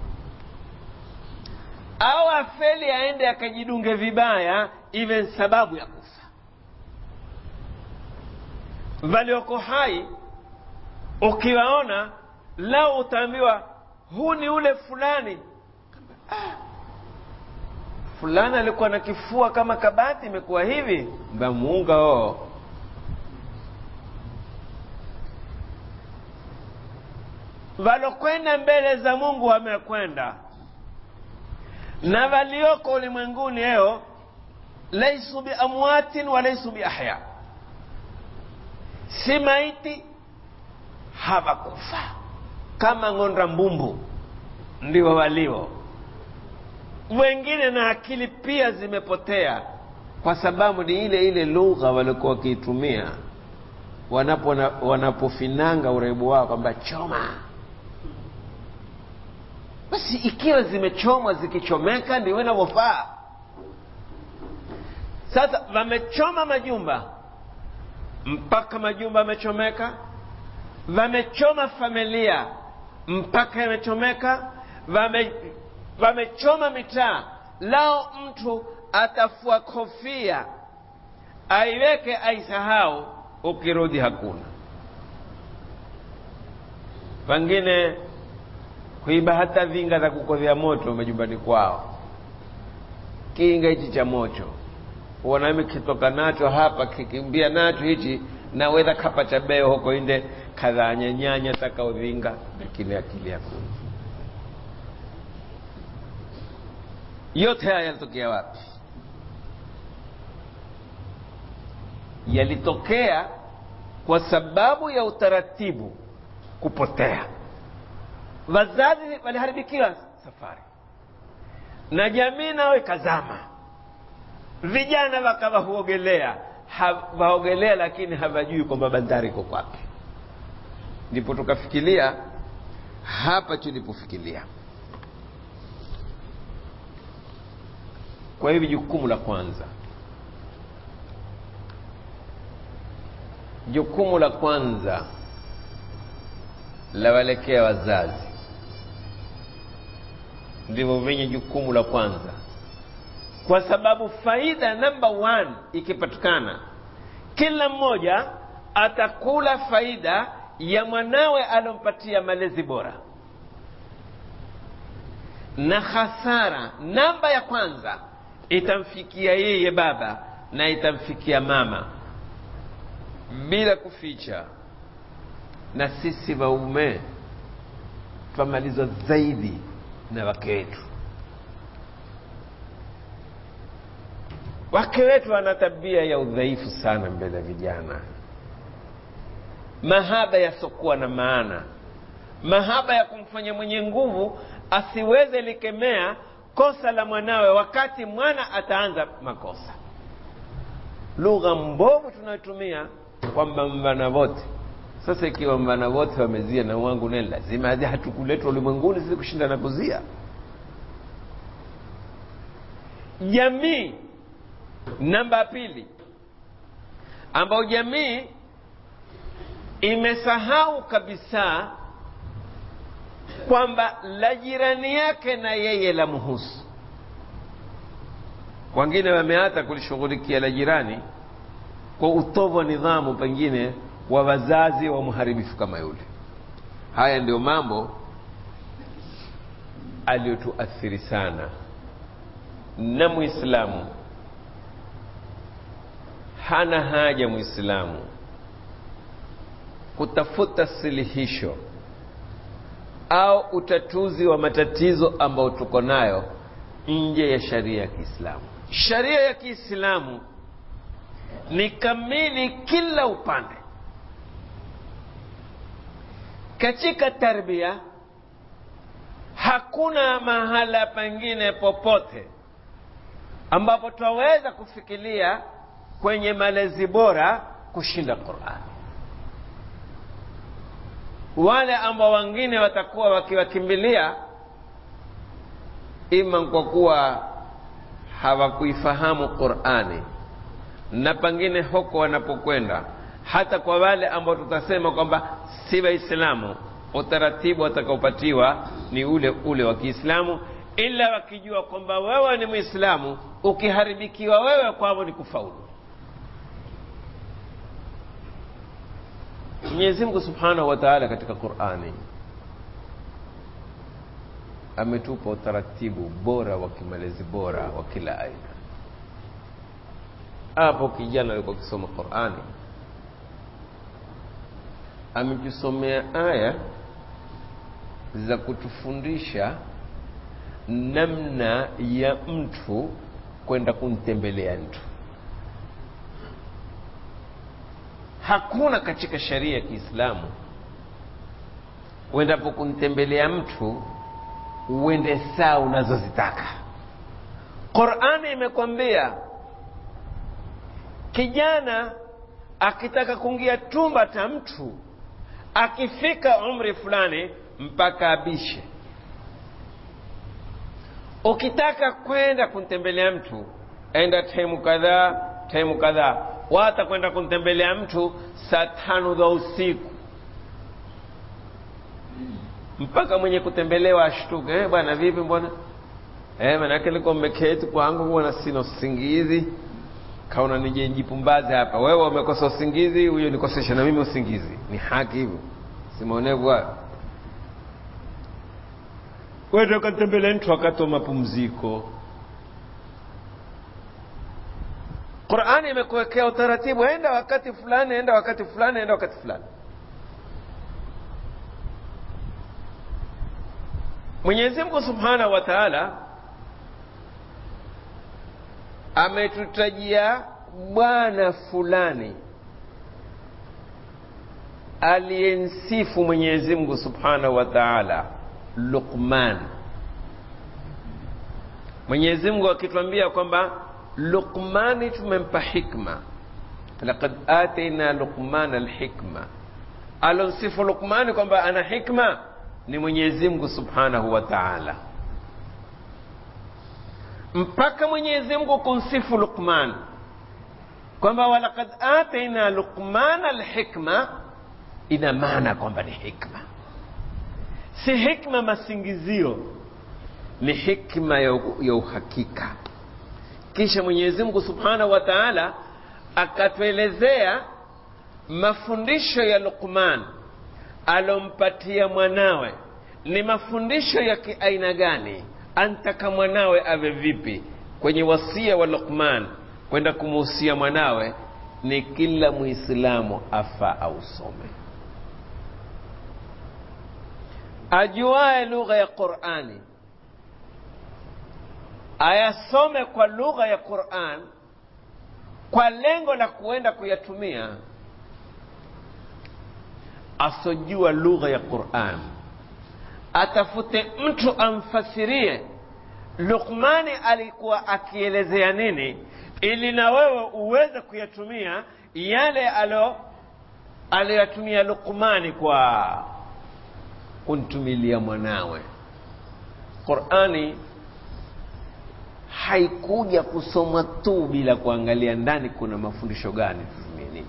au afeli aende akajidunge vibaya iwe sababu ya kufa walioko hai ukiwaona lao utaambiwa huu ni ule fulani ah, fulani alikuwa na kifua kama kabati imekuwa hivi mbamuunga oo walokwenda mbele za mungu wamekwenda na walioko ulimwenguni leo laisu biamwatin walaisu biahya si maiti hawakufa kama ng'onda mbumbu ndio walio wengine na akili pia zimepotea kwa sababu ni ile ile lugha walikuwa wakiitumia wanapo wanapofinanga uraibu wao kwamba choma basi ikiwa zimechomwa zikichomeka ndio inavyofaa sasa wamechoma majumba mpaka majumba yamechomeka wamechoma familia mpaka yamechomeka wame wamechoma mitaa lao mtu atafua kofia aiweke aisahau ukirudi hakuna pengine kuiba hata vinga za kukodhea moto majumbani kwao kinga hichi cha moto uonami kitoka nacho hapa kikimbia nacho hichi naweza kapa cha beo huko inde kadhanyanyanya taka uvinga lakini akili hakuna yote haya yalitokea wapi yalitokea kwa sababu ya utaratibu kupotea wazazi waliharibikiwa safari na jamii nayo ikazama vijana wakawa huogelea waogelea lakini hawajui kwamba bandari iko kwapi ndipo tukafikiria hapa tulipofikiria kwa hivi jukumu la kwanza jukumu la kwanza la walekea wazazi ndivyo vyenye jukumu la kwanza kwa sababu faida namba one ikipatikana kila mmoja atakula faida ya mwanawe alompatia malezi bora na hasara namba ya kwanza itamfikia yeye baba na itamfikia mama bila kuficha na sisi waume twamalizwa zaidi na wake wetu wake wetu wana tabia ya udhaifu sana mbele ya vijana mahaba yasiokuwa na maana mahaba ya kumfanya mwenye nguvu asiweze likemea kosa la mwanawe wakati mwana ataanza makosa lugha mbovu tunayotumia kwamba mvana wote sasa ikiwa mvana wote wamezia na wangu naye lazima hatukuletwa ulimwenguni sisi kushinda na kuzia jamii namba ya pili ambayo jamii imesahau kabisa kwamba la jirani yake na yeye la muhusu wengine wameata kulishughulikia la jirani kwa utovu wa nidhamu pengine wa wazazi wa mharibifu kama yule haya ndio mambo aliyotuathiri sana na mwislamu hana haja mwislamu kutafuta suluhisho au utatuzi wa matatizo ambayo tuko nayo nje ya sharia ya kiislamu sharia ya kiislamu ni kamili kila upande katika tarbia hakuna mahala pengine popote ambapo twaweza kufikiria kwenye malezi bora kushinda qurani wale ambao wengine watakuwa wakiwakimbilia ima kwa kuwa hawakuifahamu qurani na pengine huko wanapokwenda hata kwa wale ambao tutasema kwamba si waislamu utaratibu watakaopatiwa ni ule ule wa kiislamu ila wakijua kwamba wewe ni mwislamu ukiharibikiwa wewe kwavo ni kufaulu mwenyezi mungu subhanahu wa taala katika qurani ametupa utaratibu bora wa kimalezi bora wa kila aina hapo kijana alikuwa akisoma qurani ametusomea aya za kutufundisha namna ya mtu kwenda kumtembelea mtu hakuna katika sheria ya kiislamu uendapo kumtembelea mtu uende saa unazozitaka qurani imekwambia kijana akitaka kuingia chumba cha mtu akifika umri fulani mpaka abishe ukitaka kwenda kumtembelea mtu enda taimu kadhaa taimu kadhaa wata kwenda kumtembelea mtu saa tano za usiku mpaka mwenye kutembelewa ashtuke eh, bwana vipi mbona eh, manake liko mmeketi kwangu bwana sina usingizi kaona nije njipumbaze hapa wewe umekosa usingizi huyo nikosesha na mimi usingizi ni haki hivyo simaonevu hayo wende ukatembelea mtu wakati wa mapumziko qurani imekuwekea utaratibu enda wakati fulani enda wakati fulani enda wakati fulani mwenyezi mungu subhanahu wa taala ametutajia bwana fulani aliyemsifu mwenyezi mungu subhanahu wa taala luqman mwenyezi mungu akitwambia kwamba luqmani tumempa hikma laqad ataina luqmana alhikma alomsifu luqmani kwamba ana hikma ni mwenyezi mungu subhanahu wa taala mpaka mwenyezi mungu kumsifu luqman kwamba walaqad ataina luqmana alhikma ina maana kwamba ni hikma si hikma masingizio ni hikma ya, ya uhakika kisha mwenyezi mungu subhanahu wa taala akatuelezea mafundisho ya Luqman alompatia mwanawe ni mafundisho ya kiaina gani, antaka mwanawe awe vipi. Kwenye wasia wa Luqman kwenda kumuhusia mwanawe ni kila Muislamu afa ausome, ajuae lugha ya Qur'ani ayasome kwa lugha ya Qur'an kwa lengo la kuenda kuyatumia. Asojua lugha ya Qur'an atafute mtu amfasirie Luqmani alikuwa akielezea nini, ili na wewe uweze kuyatumia yale alo aliyoyatumia Luqmani kwa kuntumilia mwanawe. Qur'ani haikuja kusomwa tu bila kuangalia ndani kuna mafundisho gani tutumie nini.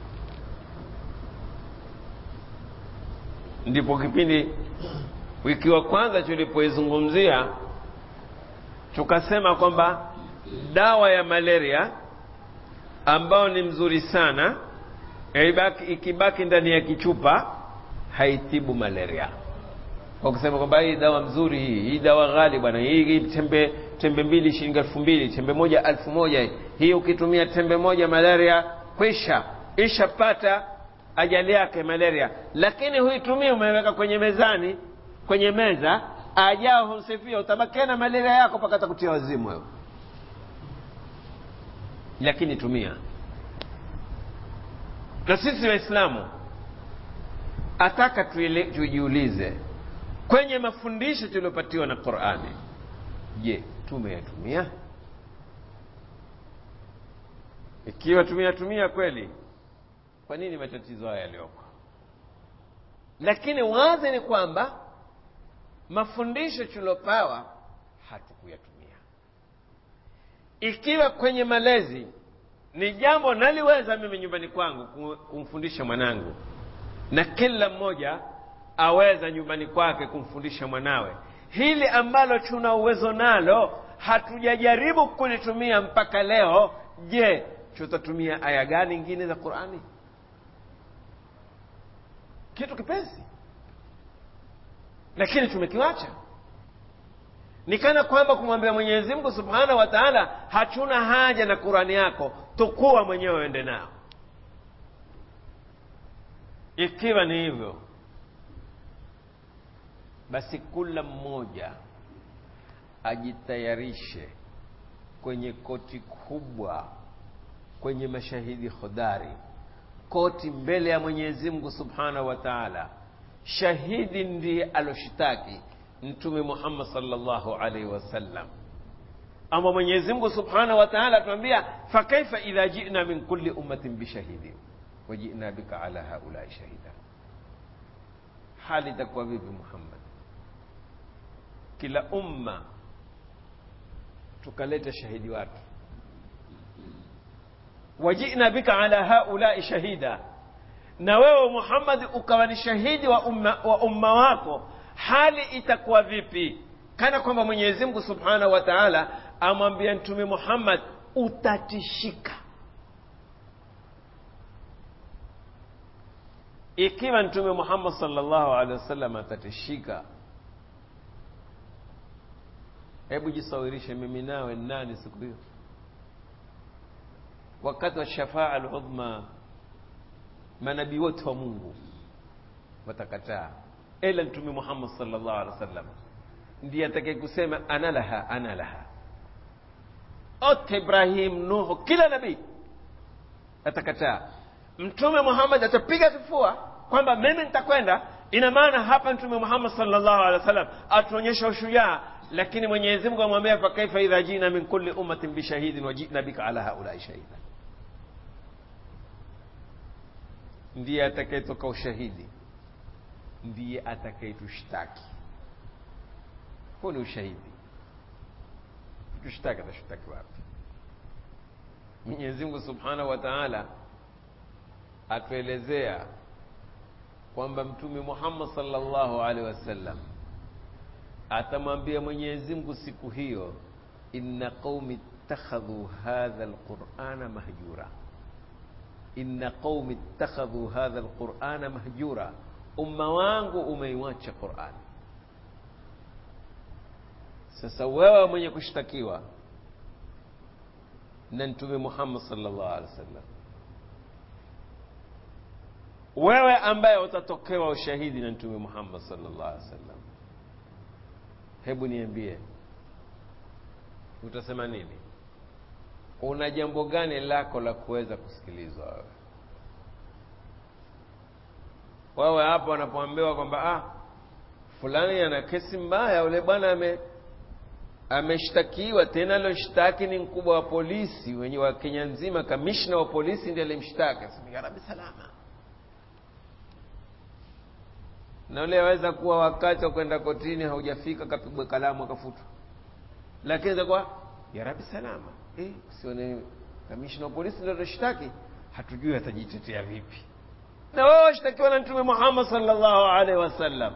Ndipo kipindi wiki wa kwanza tulipoizungumzia tukasema kwamba dawa ya malaria ambayo ni mzuri sana ibaki, ikibaki ndani ya kichupa haitibu malaria, kwa kusema kwamba hii dawa mzuri hii hii dawa ghali bwana, hii tembe tembe mbili shilingi elfu mbili tembe moja elfu moja hii ukitumia tembe moja malaria kwisha ishapata ajali yake malaria. Lakini huitumii, umeweka kwenye mezani, kwenye meza, ajao humsifia, utabakia na malaria yako mpaka atakutia wazimu wewe. Lakini tumia. Na sisi Waislamu ataka tujiulize kwenye mafundisho tuliopatiwa na Qur'ani, je, tumeyatumia? Ikiwa tumeyatumia kweli, kwa nini matatizo haya yaliyoko? Lakini wazi ni kwamba mafundisho tuliopawa hatukuyatumia. Ikiwa kwenye malezi ni jambo naliweza mimi nyumbani kwangu kumfundisha mwanangu, na kila mmoja aweza nyumbani kwake kumfundisha mwanawe, hili ambalo tuna uwezo nalo hatujajaribu kulitumia mpaka leo, je, tutatumia aya gani nyingine za Qur'ani? Kitu kipesi, lakini tumekiwacha. Ni kana kwamba kumwambia Mwenyezi Mungu Subhanahu wa Ta'ala, hatuna haja na Qur'ani yako, tukua mwenyewe ende nao. Ikiwa ni hivyo, basi kila mmoja ajitayarishe kwenye koti kubwa, kwenye mashahidi hodari, koti mbele ya Mwenyezi Mungu Subhanahu wa Ta'ala. Shahidi ndiye aloshitaki Mtume Muhammad sallallahu alaihi wasallam, ama Mwenyezi Mungu Subhanahu wa Ta'ala atuambia, fa kaifa idha ji'na min kulli ummatin bishahidin wa ji'na bika ala haulai shahida. Hali itakuwa vipi Muhammad? Kila umma tukaleta shahidi watu, wajina bika ala haulai shahida, na wewe Muhammad ukawa ni shahidi wa umma, wa umma wako, hali itakuwa vipi? Kana kwamba Mwenyezi Mungu Subhanahu wa Ta'ala amwambia Mtume Muhammad, utatishika. Ikiwa Mtume Muhammad sallallahu alaihi wasallam atatishika Hebu jisawirishe mimi nawe nani siku hiyo, wakati wa shafaa al-udhma, manabii wote wa Mungu watakataa, ila Mtume Muhammad sallallahu alaihi wasallam ndiye atakaye kusema ana laha ana laha. Ote Ibrahim, Nuhu, kila nabii atakataa. Mtume Muhammad atapiga kifua kwamba mimi nitakwenda. Ina maana hapa Mtume Muhammad sallallahu alaihi wasallam atuonyesha ushujaa lakini Mwenyezi Mungu amwambia fa kaifa idha jina min kulli ummatin bishahidin wa jina bika ala haulai shahida. Ndiye atakayetoka ushahidi, ndiye atakayetushtaki. Huu ni ushahidi. Tushtaki, atashtaki wapi? Mwenyezi Mungu subhanahu wa taala atuelezea kwamba Mtume Muhammad sallallahu alaihi wasallam atamwambia Mwenyezi Mungu siku hiyo, inna qaumi ittakhadhu hadha alqur'ana mahjura, inna qaumi ittakhadhu hadha alqur'ana mahjura umma wangu umeiwacha qur'ani sasa wewe mwenye kushtakiwa na mtume muhammad sallallahu alaihi wasallam wewe ambaye utatokewa ushahidi na mtume muhammad sallallahu alaihi wasallam hebu niambie utasema nini una jambo gani lako la kuweza kusikilizwa wewe wewe hapo wanapoambiwa kwamba ah fulani ana kesi mbaya ule bwana ame ameshtakiwa tena aloshtaki ni mkubwa wa polisi wenye wa kenya nzima kamishna wa polisi ndiye alimshtaki ya rabi salama na ule aweza kuwa wakati wa kwenda kotini haujafika kapigwa kalamu akafutwa lakini itakuwa ya rabi salama eh, sione kamishna wa polisi ndio aloshtaki hatujui atajitetea vipi na wewe washtakiwa na mtume muhammad sallallahu alaihi wasallam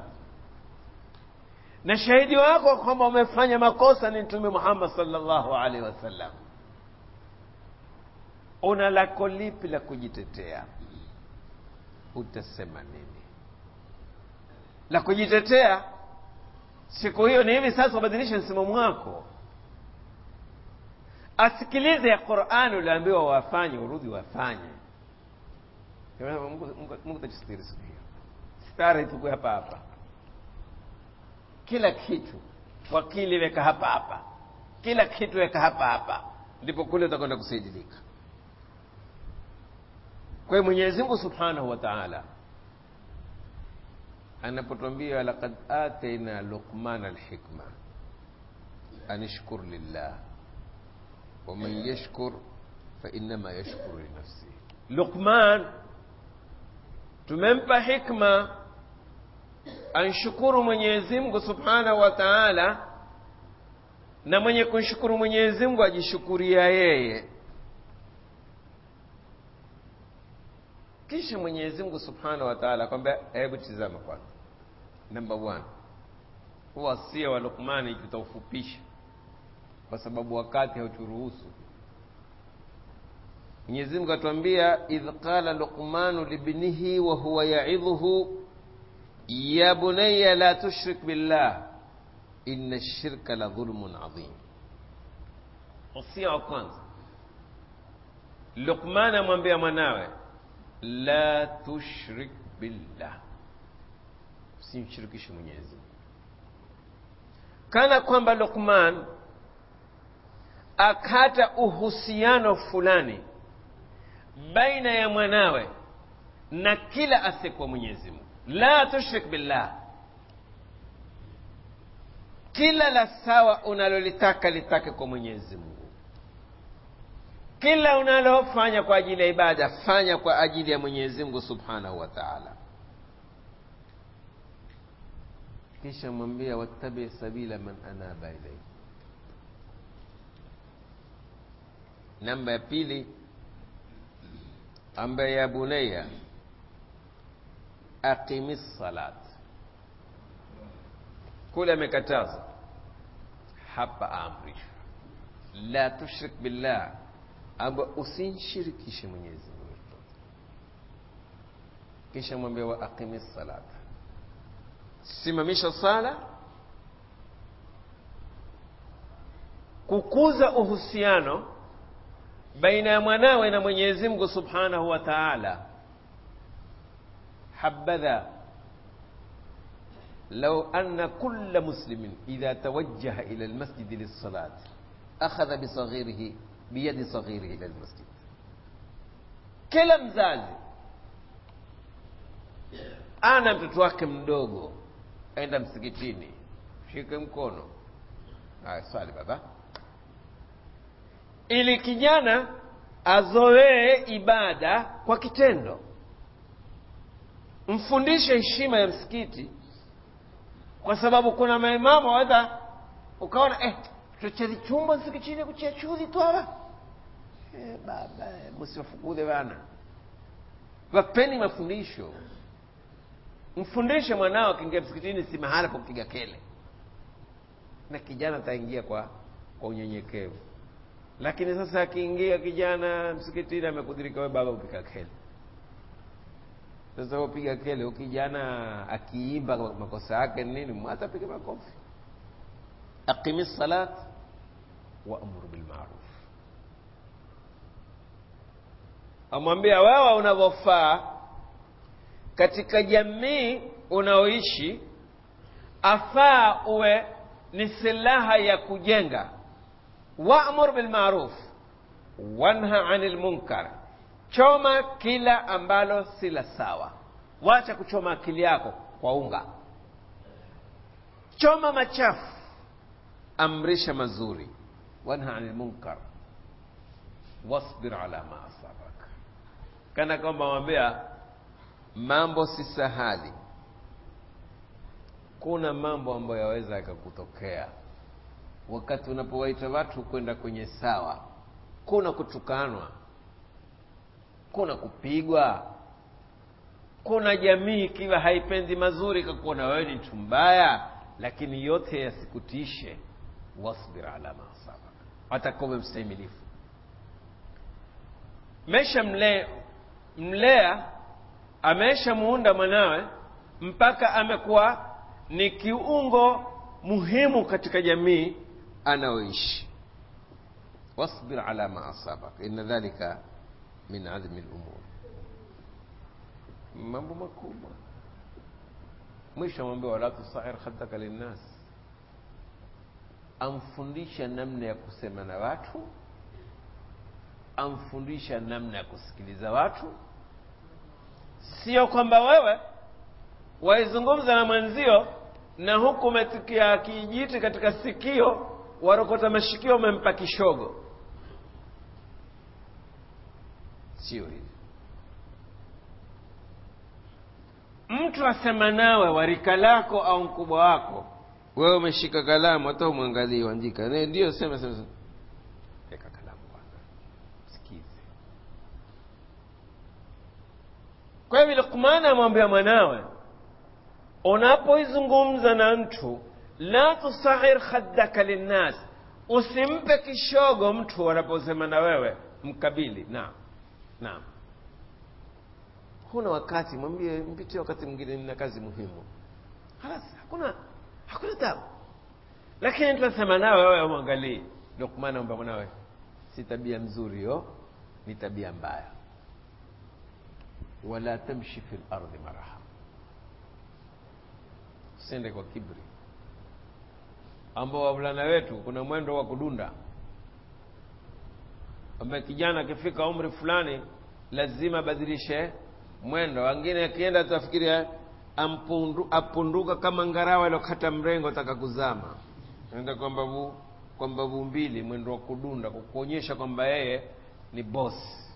na shahidi wako kwamba umefanya makosa ni mtume muhammad sallallahu alaihi wasallam una lako lipi la kujitetea utasema nini la kujitetea siku hiyo ni hivi sasa ubadilishe msimamo wako asikilize ya qurani uliambiwa wafanye urudi wafanye mungu tajistiri siku hiyo stari tuku hapa hapa kila kitu wakili weka hapa hapa kila kitu weka hapa hapa ndipo kule utakwenda kusaidilika kwa hiyo mwenyezi mungu subhanahu wa taala anapotwambia laqad ataina luqmana alhikma anishkur lillah waman yashkur fainama yashkuru linafsihi luqman tumempa hikma anshukuru mwenyezi mungu subhanahu wa taala na mwenye kumshukuru mwenyezi mungu ajishukuria yeye kisha mwenyezi mungu subhanahu wa taala kwamba hebu tizama kwanza namba one wasia wa lukmani tutaufupisha kwa sababu wakati hauturuhusu mwenyezi mungu atuambia idh qala luqmanu libnihi wa huwa yaidhuhu ya bunaya la tushrik billah inna shirka la dhulmun adhim wasia wa kwanza lukman amwambia mwanawe la tushrik billah usimshirikishe mwenyezi kana kwamba lukman akata uhusiano fulani baina ya mwanawe na kila asiyekuwa mwenyezi mungu la tushrik billah kila la sawa unalolitaka litake kwa mwenyezi mungu kila unalofanya kwa ajili ya ibada fanya kwa ajili ya mwenyezi mungu subhanahu wa taala kisha mwambia wattabi sabila man anaba ilaihi namba ya pili ambaye ya bunaya aqimi salat kule amekataza hapa amrishwa la tushrik billah amba usinshirikishe mwenyezi mungu kisha mwambia wa aqimi salat simamisha sala kukuza uhusiano baina ya mwanawe na mwenyezi mungu subhanahu wa taala habadha لو أن كل مسلم إذا توجه إلى المسجد للصلاة أخذ بصغيره بيد صغيره إلى المسجد kila mzazi ana mtoto wake mdogo enda msikitini shike mkono haya swali baba ili kijana azoee ibada kwa kitendo mfundishe heshima ya msikiti kwa sababu kuna maimamu waweza ukaona eh, tuchezi chumba msikitini kuchia chudhi twala eh, baba msiwafukuze bana wapeni mafundisho mfundishe mwanao akiingia msikitini si mahala pa kupiga kele na kijana ataingia kwa kwa unyenyekevu lakini sasa akiingia kijana msikitini amekudirika we baba upiga kele sasa upiga kele ukijana akiimba makosa yake nini mwata piga makofi aqimi salat waamuru bilmaruf amwambia wewe unavyofaa katika jamii unaoishi afaa uwe ni silaha ya kujenga waamur bilmaruf wanha anil munkar choma kila ambalo si la sawa wacha kuchoma akili yako kwa unga choma machafu amrisha mazuri wanha anil munkar wasbir ala ma asabak kana kwamba mwambia mambo si sahali kuna mambo ambayo yaweza yakakutokea wakati unapowaita watu kwenda kwenye sawa kuna kutukanwa kuna kupigwa kuna jamii ikiwa haipendi mazuri ikakuona wewe ni mtu mbaya lakini yote yasikutishe wasbir ala ma asabak atakuwa mstahimilifu mesha mle, mlea amesha muunda mwanawe mpaka amekuwa ni kiungo muhimu katika jamii anaoishi wasbir ala ma asabak inna dhalika min azmi lumur mambo makubwa mwisho amwambia wala tusair khaddaka linnas amfundisha namna ya kusema na watu amfundisha namna ya kusikiliza watu sio kwamba wewe waizungumza na mwenzio na huku umetikia kijiti katika sikio warokota mashikio umempa kishogo sio hivi mtu asema nawe warika lako au mkubwa wako wewe umeshika kalamu hata umwangalie uandika ndio sema sema sema weka kalamu kwanza sikize kwa hivyo lukmani amwambia mwanawe unapoizungumza na mtu la tusahir khaddaka linnas usimpe kishogo mtu anaposema na wewe mkabili naam naam huna wakati mwambie mpitie wakati mwingine nina kazi muhimu halas hakuna hakuna tabu lakini tunasema nawe wewe mwangalii lukmani amba mwanawe si tabia mzuri yo ni tabia mbaya wala tamshi fi lardi maraha usiende kwa kibri ambao wavulana wetu kuna mwendo wa kudunda ambaye kijana akifika umri fulani lazima abadilishe mwendo wengine akienda tafikiria ampundu, apunduka kama ngarawa ilokata mrengo taka kuzama enda kwa mbavu kwa mbavu mbili mwendo wa kudunda kwa kuonyesha kwamba yeye ni boss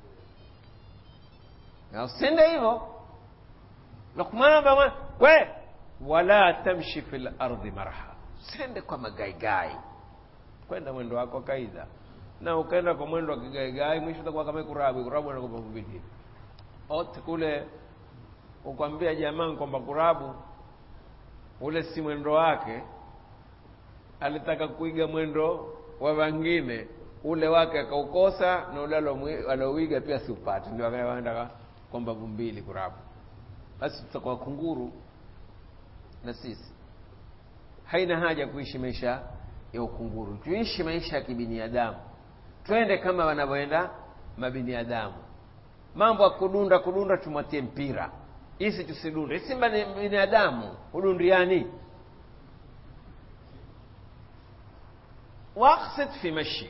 na usende hivyo Luqman bama we wala tamshi fil ardi marha usende kwa magaigai kwenda mwendo wako kaida na ukaenda kwa mwendo wa kigaigai mwisho utakuwa kama kurabu kurabu na kwa mbili ote kule ukwambia jamaa kwamba kurabu ule si mwendo wake alitaka kuiga mwendo wa wengine ule wake akaukosa na ule alouiga pia siupate ndio akaenda kwa mbavu mbili kurabu basi tutakuwa kunguru na sisi haina haja kuishi maisha ya ukunguru tuishi maisha ya kibiniadamu twende kama wanavyoenda mabiniadamu mambo ya kudunda kudunda tumwatie mpira isi tusidunde simba ni binadamu hudundiani waksid fi mashik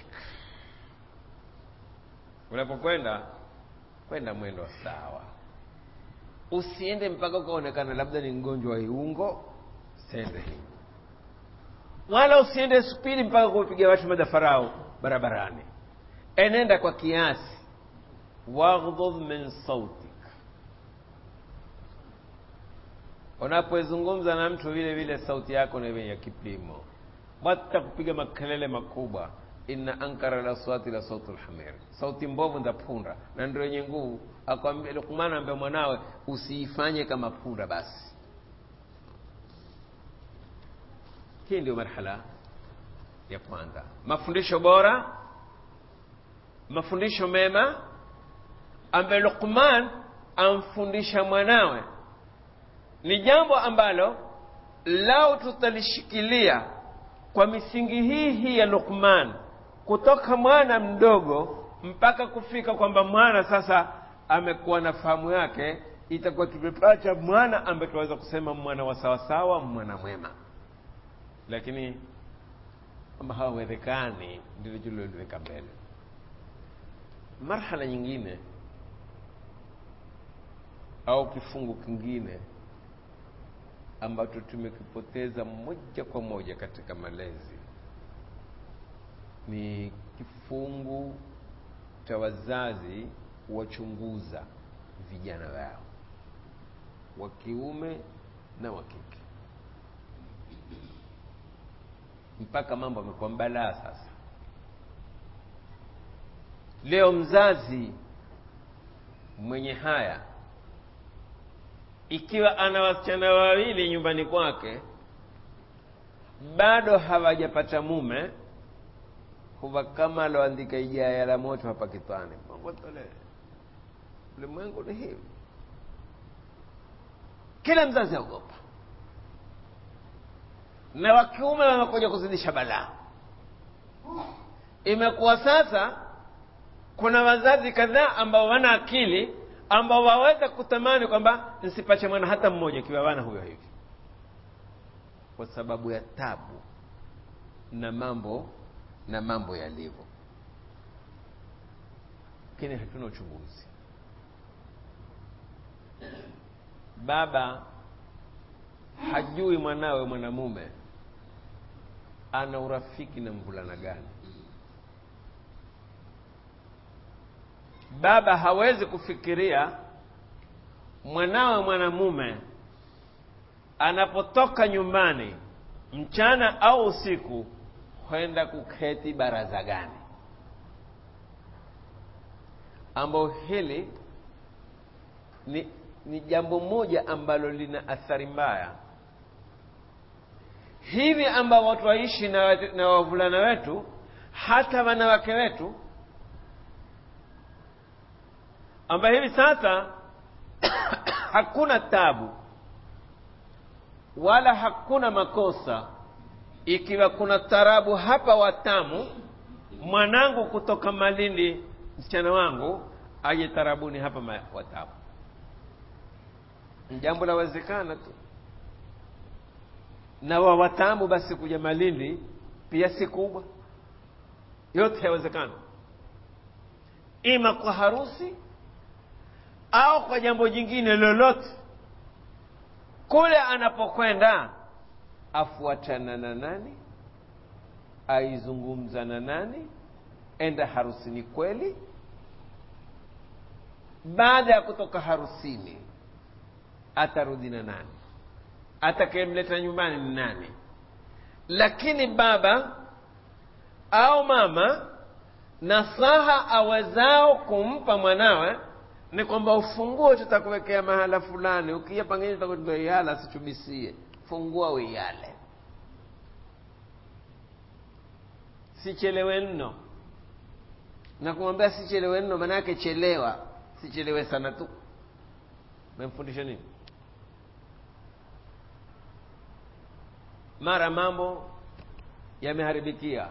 unapokwenda kwenda mwendo sawa usiende mpaka ukaonekana labda ni mgonjwa wa iungo sende wala usiende spidi mpaka kupiga watu madafarau barabarani enenda kwa kiasi waghdhudh min sautik unapozungumza na mtu vile vile sauti yako ni ya kipimo wata kupiga makelele makubwa inna ankara la swati la sautu lhamir sauti mbovu nda punda na ndio yenye nguvu akwambia lukman ambia mwanawe usiifanye kama punda basi hii ndio marhala ya kwanza mafundisho bora mafundisho mema ambaye Luqman amfundisha mwanawe ni jambo ambalo lao tutalishikilia kwa misingi hii hii ya Luqman kutoka mwana mdogo mpaka kufika kwamba mwana sasa amekuwa na fahamu yake itakuwa tumepata mwana ambaye tunaweza kusema mwana wa sawasawa mwana mwema lakini kama hawawezekani ndilo tuliloliweka mbele marhala nyingine au kifungu kingine ambacho tumekipoteza moja kwa moja katika malezi ni kifungu cha wazazi wachunguza vijana wao wa kiume na wa kike mpaka mambo amekuwa mbalaa sasa leo mzazi mwenye haya ikiwa ana wasichana wawili nyumbani kwake bado hawajapata mume huwa kama aloandika ijaya la moto hapa kitwani mongotole ulimwengu ni hivi kila mzazi aogopa na wa kiume wamekuja kuzidisha balaa imekuwa sasa kuna wazazi kadhaa ambao wana akili ambao waweza kutamani kwamba nsipache mwana hata mmoja kiwa wana huyo hivi kwa sababu ya tabu na mambo na mambo yalivyo lakini hatuna uchunguzi baba hajui mwanawe mwanamume ana urafiki na mvulana gani baba hawezi kufikiria mwanawe mwanamume anapotoka nyumbani mchana au usiku kwenda kuketi baraza gani ambao hili ni, ni jambo moja ambalo lina athari mbaya hivi ambao watu waishi na, na wavulana wetu hata wanawake wetu ambayo hivi sasa hakuna tabu wala hakuna makosa ikiwa kuna tarabu hapa watamu mwanangu kutoka malindi msichana wangu aje tarabuni hapa watamu jambo lawezekana tu na wa watamu basi kuja malindi pia si kubwa yote yawezekana ima kwa harusi au kwa jambo jingine lolote kule anapokwenda afuatana na nani aizungumza na nani enda harusini kweli baada ya kutoka harusini atarudi na nani atakayemleta nyumbani ni nani lakini baba au mama nasaha awezao kumpa mwanawe ni kwamba ufunguo tutakuwekea mahala fulani ukija pengine tutakuiala sichubisie fungua uiale sichelewe nno na kumwambia sichelewe nno maanake chelewa sichelewe sana tu memfundisha nini mara mambo yameharibikia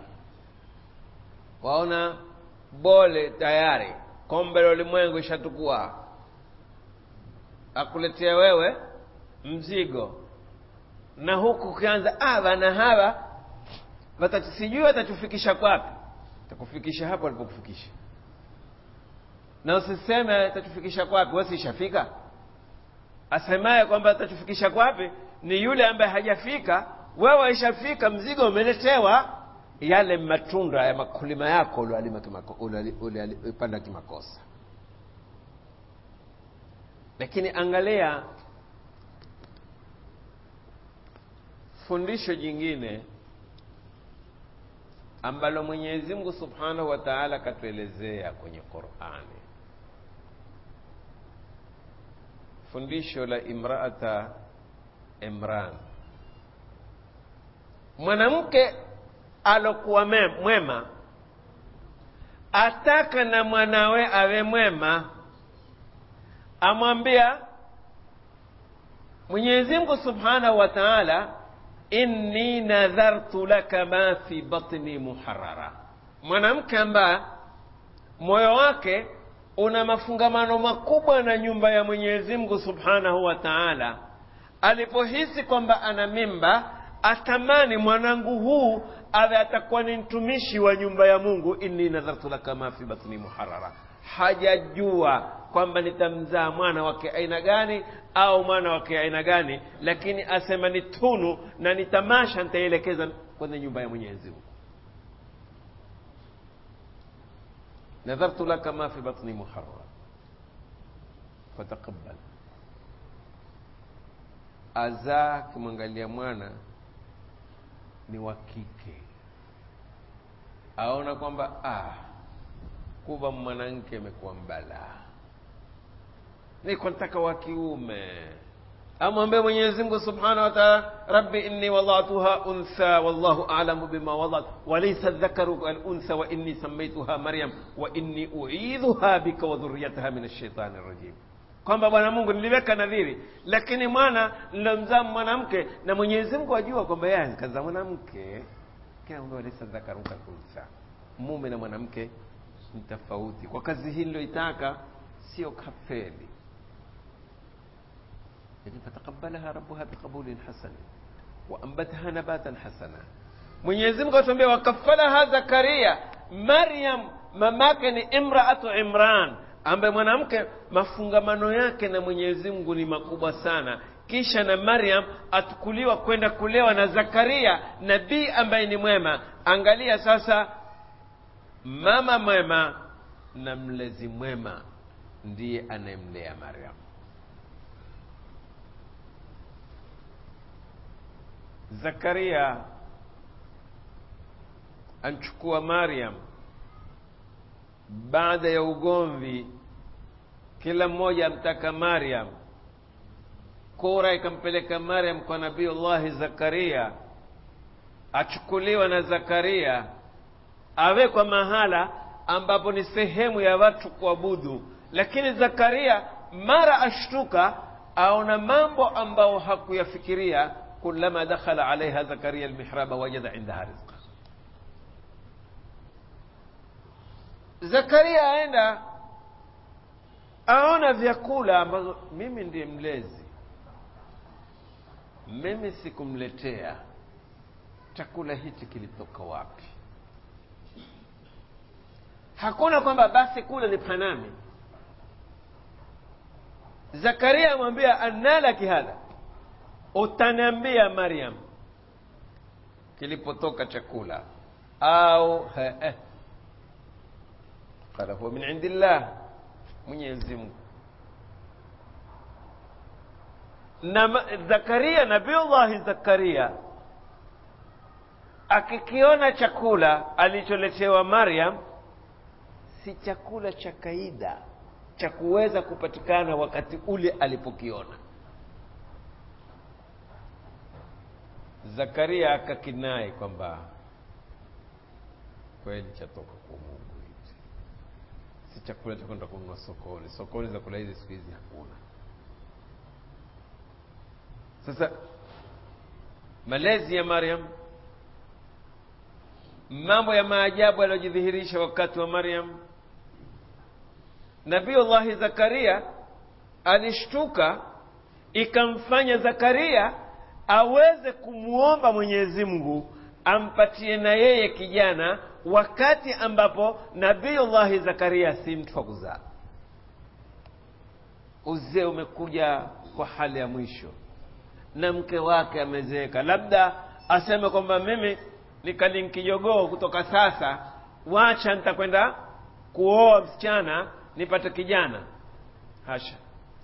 waona bole tayari kombe la ulimwengu ishatukua akuletea wewe mzigo na huku ukianza ah bana hawa sijui watatufikisha kwapi takufikisha hapo alipokufikisha na usiseme tatufikisha kwapi wasi ishafika asemaye kwamba tatufikisha kwapi ni yule ambaye hajafika wewe ishafika mzigo umeletewa yale matunda ya makulima yako ulipanda kimakosa lakini angalia fundisho jingine ambalo mwenyezi mungu subhanahu wa taala akatuelezea kwenye qurani fundisho la imraata imran mwanamke alokuwa mwema ataka na mwanawe awe mwema amwambia mwenyezi mungu subhanahu wa taala inni nadhartu laka ma fi batni muharara mwanamke ambaye moyo wake una mafungamano makubwa na nyumba ya mwenyezi mungu subhanahu wa taala alipohisi kwamba ana mimba atamani mwanangu huu awe atakuwa ni mtumishi wa nyumba ya mungu inni nadhartu laka ma fi batni muharara hajajua kwamba nitamzaa mwana wake aina gani au mwana wake aina gani lakini asema ni tunu na ni tamasha nitaielekeza kwenye nyumba ya mwenyezi mungu nadhartu laka ma fi batni muharara fataqabbal azaa akimwangalia mwana ni wa kike aona kwamba ah, kuva mwanamke amekuwa mbalaa niko nataka wa kiume amwambie mwenyezi mungu subhanahu wa taala rabbi inni wadatuha untha wallahu alamu bima wadat walaysa dhakaru kaluntha wa inni samaituha maryam wa inni uidhuha bika wa dhuriyataha min ashaitani rajim kwamba bwana mungu niliweka nadhiri lakini mwana nilomzaa mwanamke na mwenyezi mungu ajua kwamba yeye kazaa mwanamke kinaambia walaysa dhakaru kaluntha mume na mwanamke ni tofauti kwa kazi hii niloitaka sio kafeli lakini fataqabbalaha rabbuha biqabulin hasan waambataha nabatan hasana mwenyezi mungu atuambia wakafalaha zakaria maryam mamake ni imraatu imran ambaye mwanamke mafungamano yake na mwenyezi mungu ni makubwa sana kisha na maryam atukuliwa kwenda kulewa na zakaria nabii ambaye ni mwema angalia sasa mama mwema na mlezi mwema ndiye anayemlea maryam zakaria anchukua maryam baada ya ugomvi kila mmoja amtaka maryam kura ikampeleka maryam kwa nabiullahi zakaria achukuliwa na zakaria awekwa mahala ambapo ni sehemu ya watu kuabudu lakini zakaria mara ashtuka aona mambo ambayo hakuyafikiria كلما دخل عليها زكريا المحراب وجد عندها رزقا zakaria aenda aona vyakula ambazo mimi ndiye mlezi mimi sikumletea chakula hichi kilitoka wapi hakuna kwamba basi kule ni panami zakaria amwambia annalaki hadha utaniambia maryam kilipotoka chakula au eh, qala huwa min indillah mwenyezi mungu na zakaria nabiullahi zakaria akikiona chakula alicholetewa maryam si chakula cha kaida cha kuweza kupatikana wakati ule alipokiona zakaria akakinai kwamba kweli chatoka kwa mungu hichi si chakula cha kwenda kununua sokoni sokoni zakula hizi siku hizi hakuna sasa malezi ya maryam mambo ya maajabu yaliyojidhihirisha wakati wa maryam nabiullahi zakaria alishtuka ikamfanya zakaria aweze kumwomba mwenyezi mungu ampatie na yeye kijana wakati ambapo nabiullahi zakaria si mtu wa kuzaa uzee umekuja kwa hali ya mwisho na mke wake amezeeka labda aseme kwamba mimi nikalinkijogoo kutoka sasa wacha nitakwenda kuoa msichana nipate kijana hasha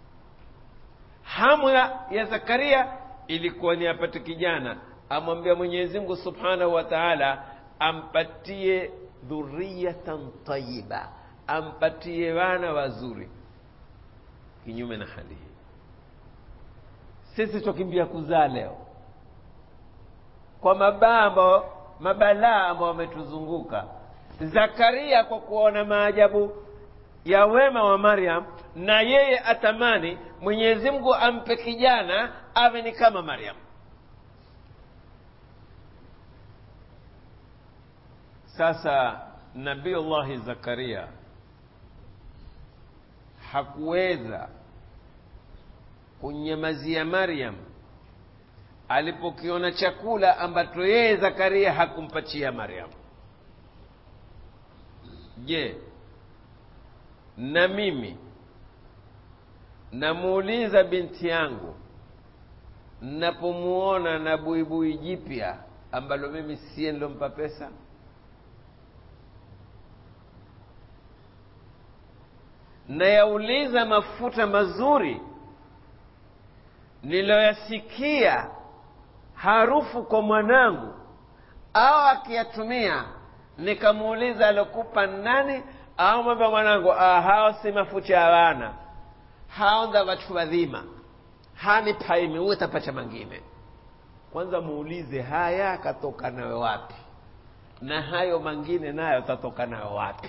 hamu ya zakaria ilikuwa ni apate kijana amwambia mwenyezi mungu subhanahu wa taala ampatie dhuriyatan tayiba ampatie wana wazuri kinyume na hali hii sisi twakimbia kuzaa leo kwa mabaa ambao mabalaa ambao wametuzunguka zakaria kwa kuona maajabu ya wema wa maryam na yeye atamani mwenyezi mungu ampe kijana awe ni kama maryam sasa nabiullahi zakaria hakuweza kunyamazia maryam alipokiona chakula ambacho yeye zakaria hakumpatia maryam je na mimi namuuliza binti yangu napomuona na buibui jipya ambalo mimi siye nilompa pesa nayauliza mafuta mazuri niliyoyasikia harufu kwa mwanangu au akiyatumia nikamuuliza alokupa nani au mwambia mwanangu ah, hao si mafuta ya wana hao nda watu wadhima hani paimi uwe tapacha mangine kwanza muulize haya katoka nayo wapi na hayo mangine nayo tatoka nayo wapi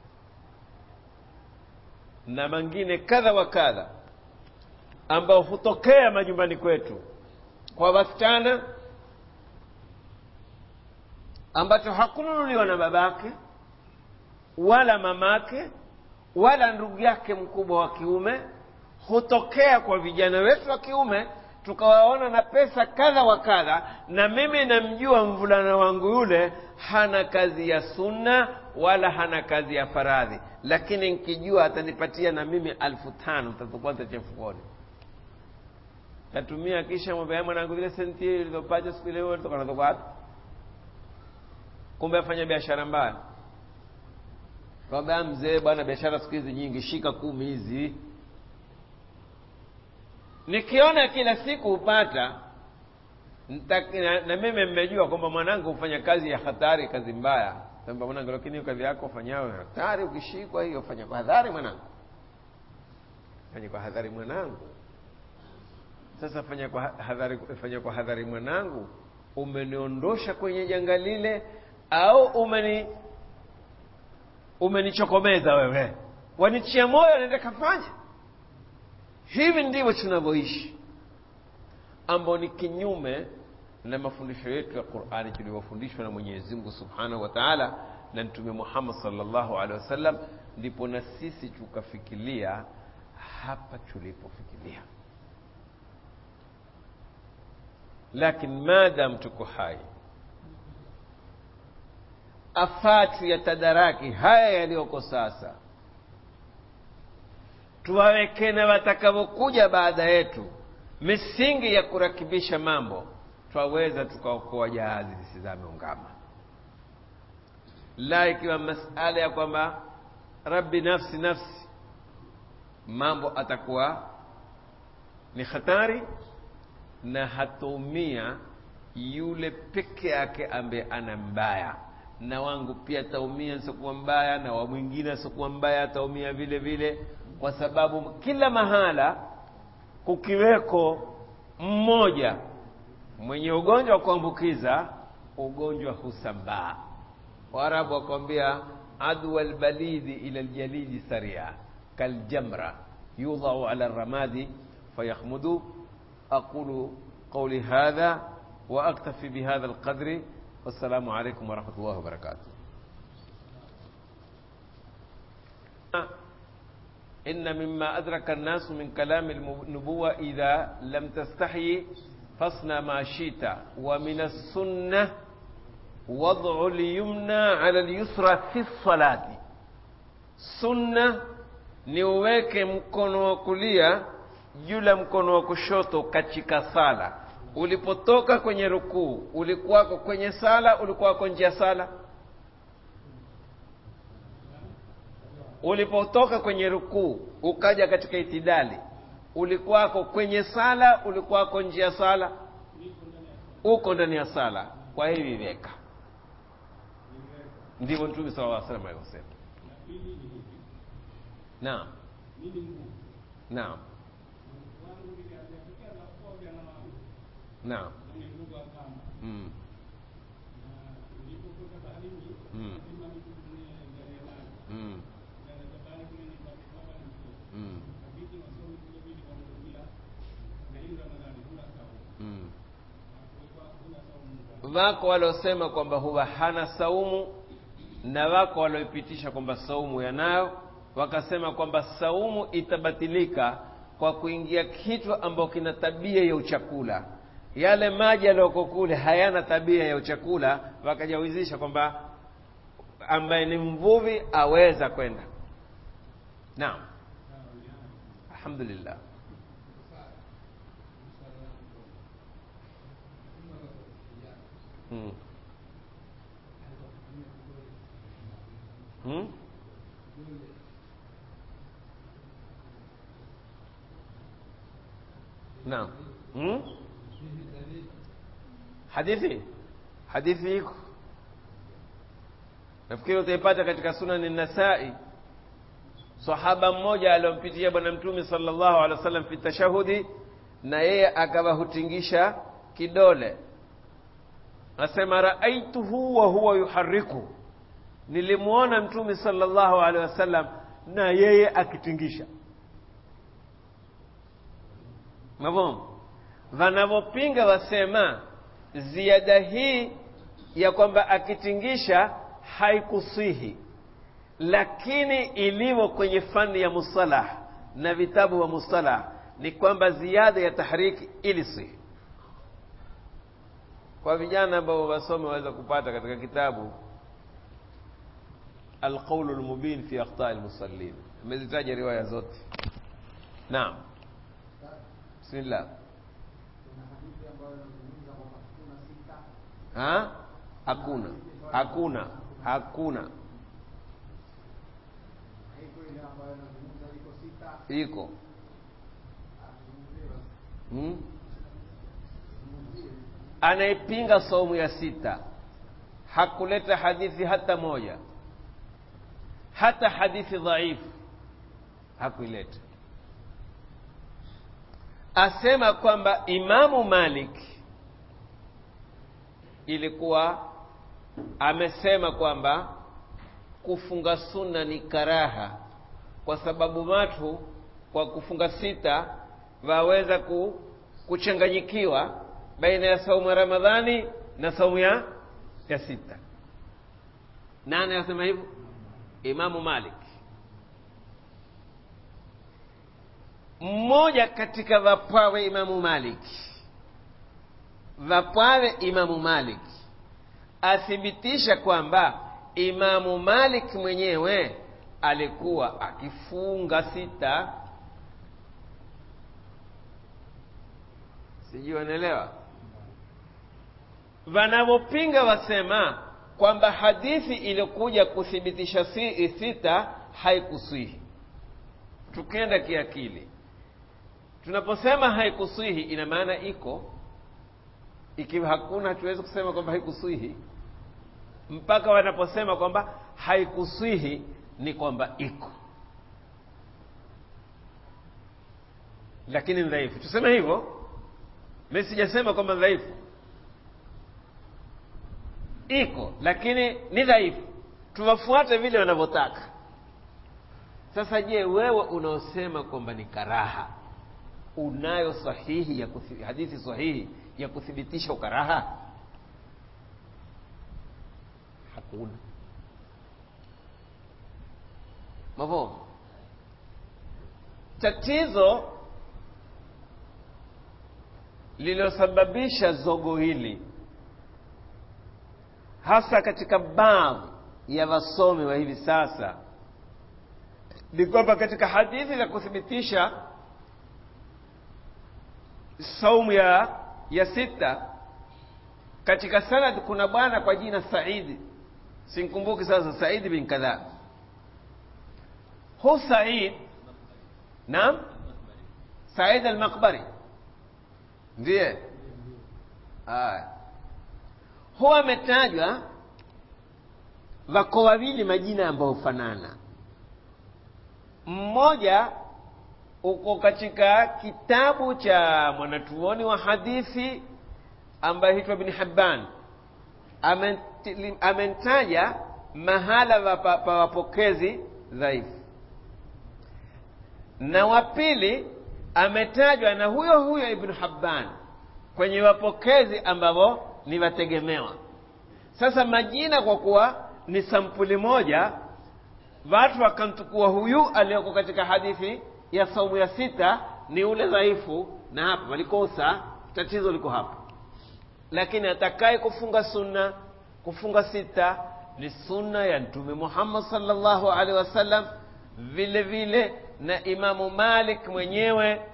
na mangine kadha wa kadha ambao hutokea majumbani kwetu kwa wasichana ambacho hakununuliwa na babake wala mamake wala ndugu yake mkubwa wa kiume hutokea kwa vijana wetu wa kiume tukawaona na pesa kadha wa kadha na mimi namjua mvulana wangu yule hana kazi ya sunna wala hana kazi ya faradhi lakini nkijua atanipatia na mimi alfu tano tatakuwa tachefukoni tatumia kisha mwambia mwanangu zile senti ilizopata siku ile toka natoka wapi kumbe afanya biashara mbaya kwamba mzee bwana biashara siku hizi nyingi shika kumi hizi nikiona kila siku hupata na, na mimi mmejua kwamba mwanangu hufanya kazi ya hatari kazi mbaya kwamba mwanangu lakini hiyo kazi yako ufanyayo hatari ukishikwa hiyo fanya kwa hadhari mwanangu fanya kwa hadhari mwanangu sasa fanya kwa hadhari fanya kwa hadhari mwanangu umeniondosha kwenye janga lile au umeni umenichokomeza wewe wanichia moyo naenda kafanya hivi ndivyo tunavyoishi ambao ni kinyume na mafundisho yetu ya qurani tuliyofundishwa na mwenyezi mungu subhanahu wa taala na mtume muhammad salllahu alehi wasallam ndipo na sisi tukafikiria hapa tulipofikiria lakini maadam tuko hai afatu ya tadaraki haya yaliyoko sasa tuwaweke na watakavyokuja baada yetu misingi ya kurakibisha mambo twaweza tukaokoa jahazi lisizame ungama la ikiwa masala ya kwamba rabbi nafsi nafsi mambo atakuwa ni hatari na hataumia yule peke yake ambaye ana mbaya na wangu pia ataumia siokuwa mbaya na wa mwingine asiokuwa mbaya ataumia vile vile kwa sababu kila mahala kukiweko mmoja mwenye ugonjwa wa kuambukiza ugonjwa husambaa waarabu wakwambia adwa lbalidi ila ljalidi saria kaljamra yudhau ala ramadi fayakhmudu aqulu qawli hadha واكتفي بهذا القدر والسلام عليكم ورحمه الله وبركاته إن مما أدرك الناس من كلام النبوة إذا لم تستحي فاصنع ما شئت ومن السنة وضع اليمنى على اليسرى في الصلاة سنة niuweke mkono wa kulia juu ya mkono wa kushoto katika sala ulipotoka kwenye rukuu ulikuwako kwenye sala ulikuwako nje ya sala ulipotoka kwenye rukuu ukaja katika itidali ulikuwako kwenye sala ulikuwako nje ya sala uko ndani ya sala kwa hivi weka ndivyo mtume sala llah salam alivyosema naam naam naam mm. Mm. wako waliosema kwamba huwa hana saumu na wako walioipitisha kwamba saumu yanayo wakasema kwamba saumu itabatilika kwa kuingia kitu ambacho kina tabia ya uchakula yale maji yaliyoko kule hayana tabia ya uchakula wakajawizisha kwamba ambaye ni mvuvi aweza kwenda naam alhamdulillah hmm. Hmm? naam hmm? hadithi hadithi iko nafikiri utaipata katika sunani nasai sahaba mmoja aliyompitia bwana mtume sallallahu alaihi wasallam fi tashahudi na yeye akawahutingisha kidole asema raaituhu wa huwa yuhariku nilimwona mtume sallallahu alaihi wasallam na yeye akitingisha mavomo wanavyopinga wasema ziada hii ya kwamba akitingisha haikusihi lakini ilivyo kwenye fani ya mustalah na vitabu wa mustalah ni kwamba ziada ya tahriki ilisihi kwa vijana ambao wasome waweza kupata katika kitabu alqaulu lmubin fi akhtai lmusallin amezitaja riwaya zote naam bismillah ha hakuna hakuna hakuna iko hmm? anayepinga saumu ya sita hakuleta hadithi hata moja hata hadithi dhaifu hakuileta asema kwamba imamu malik ilikuwa amesema kwamba kufunga sunna ni karaha kwa sababu watu kwa kufunga sita waweza ku, kuchanganyikiwa baina ya saumu ya ramadhani na saumu ya ya sita nani anasema hivyo imamu malik mmoja katika vapwawe imamu malik vapwawe imamu malik athibitisha kwamba imamu malik mwenyewe alikuwa akifunga sita sijui wanaelewa wanavyopinga wasema kwamba hadithi iliyokuja kuthibitisha si sita haikuswihi tukenda kiakili tunaposema haikuswihi ina maana iko ikiwa hakuna hatuwezi kusema kwamba haikuswihi mpaka wanaposema kwamba haikuswihi ni kwamba iko lakini dhaifu tuseme hivyo mi sijasema kwamba dhaifu iko lakini ni dhaifu tuwafuate vile wanavyotaka sasa je wewe unaosema kwamba ni karaha unayo sahihi ya kuthi, hadithi sahihi ya kuthibitisha ukaraha hakuna mavo tatizo lililosababisha zogo hili hasa katika baadhi ya wasomi wa hivi sasa ni kwamba katika hadithi za kuthibitisha saumu ya ya sita katika sanad kuna bwana kwa jina saidi simkumbuki sasa saidi bin kadhaa hu said naam said almaqbari ndiye aya huwa ametajwa wako wawili majina ambayo hufanana mmoja uko katika kitabu cha mwanatuoni wa hadithi ambaye hitwa bin Hibban amentaja mahala pa wapokezi dhaifu, na wa pili ametajwa na huyo huyo Ibn Hibban kwenye wapokezi ambao ni wategemewa sasa majina kwa kuwa ni sampuli moja watu wakamtukua huyu aliyoko katika hadithi ya saumu ya sita ni ule dhaifu na hapa walikosa tatizo liko hapa lakini atakaye kufunga sunna kufunga sita ni sunna ya mtume muhammad salllahu alaihi wasallam vile vile na imamu malik mwenyewe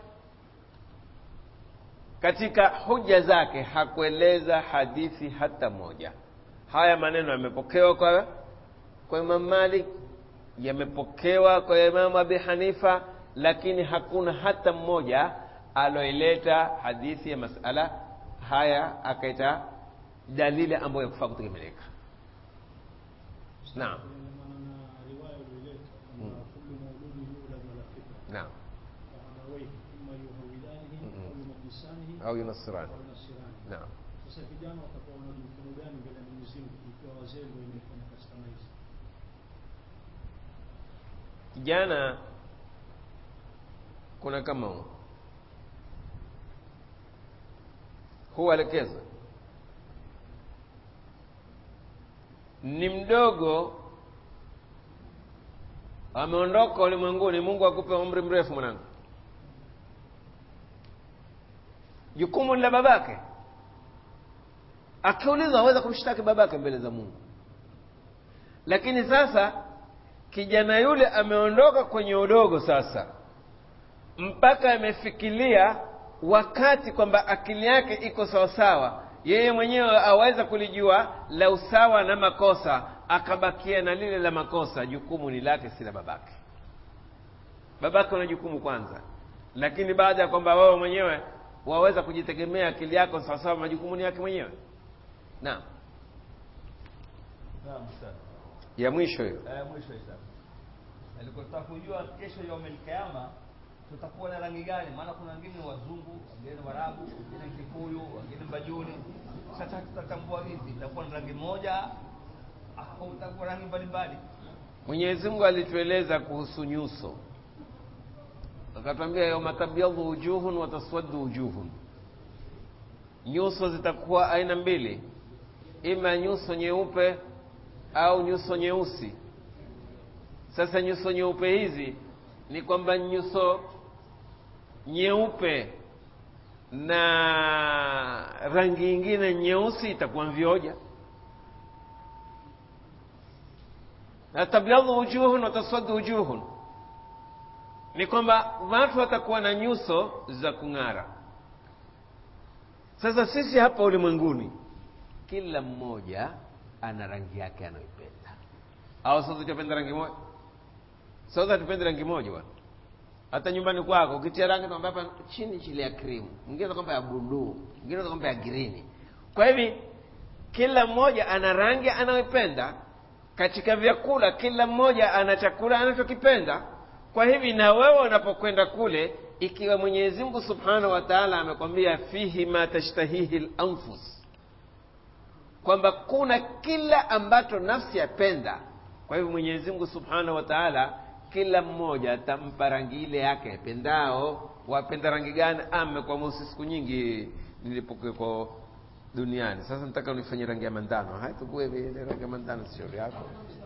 katika hoja zake hakueleza hadithi hata moja haya maneno yamepokewa kwa kwa imam malik yamepokewa kwa imamu abi hanifa lakini hakuna hata mmoja aloileta hadithi ya masala haya akaita dalili ambayo yakufaa kutegemeleka naam naam au yunasirani naam Sasa vijana watakuwa wana jukumu gani mbele ya Mwenyezi Mungu ikiwa wazee ndio imefanya kazi kama hizi? kijana kuna kama huu huelekeza ni mdogo ameondoka ulimwenguni mungu akupe umri mrefu mwanangu jukumu ni la babake akiulizwa aweza kumshtaki babake mbele za mungu lakini sasa kijana yule ameondoka kwenye udogo sasa mpaka amefikiria wakati kwamba akili yake iko sawasawa yeye mwenyewe aweza kulijua la usawa na makosa akabakia na lile la makosa jukumu ni lake si la babake babake una jukumu kwanza lakini baada ya kwamba wewe mwenyewe waweza kujitegemea akili yako sawasawa majukumu ni yake mwenyewe naam Naam, Ustaz. ya mwisho hiyo Eh, mwisho Ustaz. Alikuwa tutaka kujua kesho ya Kiyama tutakuwa na rangi gani? Maana kuna wengine ni wazungu, wengine ni Waarabu, wengine ni Kikuyu, wengine ni Bajuni. Sasa tutatambua vipi? Itakuwa ni rangi moja au itakuwa rangi mbalimbali? mwenyezi mungu alitueleza kuhusu nyuso akatwambia yauma tabyadhu wujuhun wa taswaddu wujuhun nyuso zitakuwa aina mbili ima nyuso nyeupe au nyuso nyeusi sasa nyuso nyeupe hizi ni kwamba nyuso nyeupe na rangi ingine nyeusi itakuwa vioja na tabyadhu wujuhun wa taswaddu wujuhun ni kwamba watu watakuwa na nyuso za kung'ara sasa sisi hapa ulimwenguni kila mmoja ana rangi yake anayoipenda au sasa tupenda rangi moja sasa tupende rangi moja bwana hata nyumbani kwako ukitia rangi tunaambia hapa chini chile ya krimu mwingine kwamba ya buluu mwingine kwamba ya girini kwa hivi kila mmoja ana rangi anayoipenda katika vyakula kila mmoja ana chakula anachokipenda kwa hivi na wewe unapokwenda kule ikiwa mwenyezi mungu subhanahu wa taala amekwambia fihi ma tashtahihi lanfus kwamba kuna kila ambacho nafsi yapenda kwa hivyo mwenyezi mungu subhanahu wa taala kila mmoja atampa rangi ile yake apendao wapenda rangi gani ame kwa mosi siku nyingi nilipokuweko duniani sasa nataka unifanye rangi ya mandano haya tukue vile rangi ya mandano si shauri yako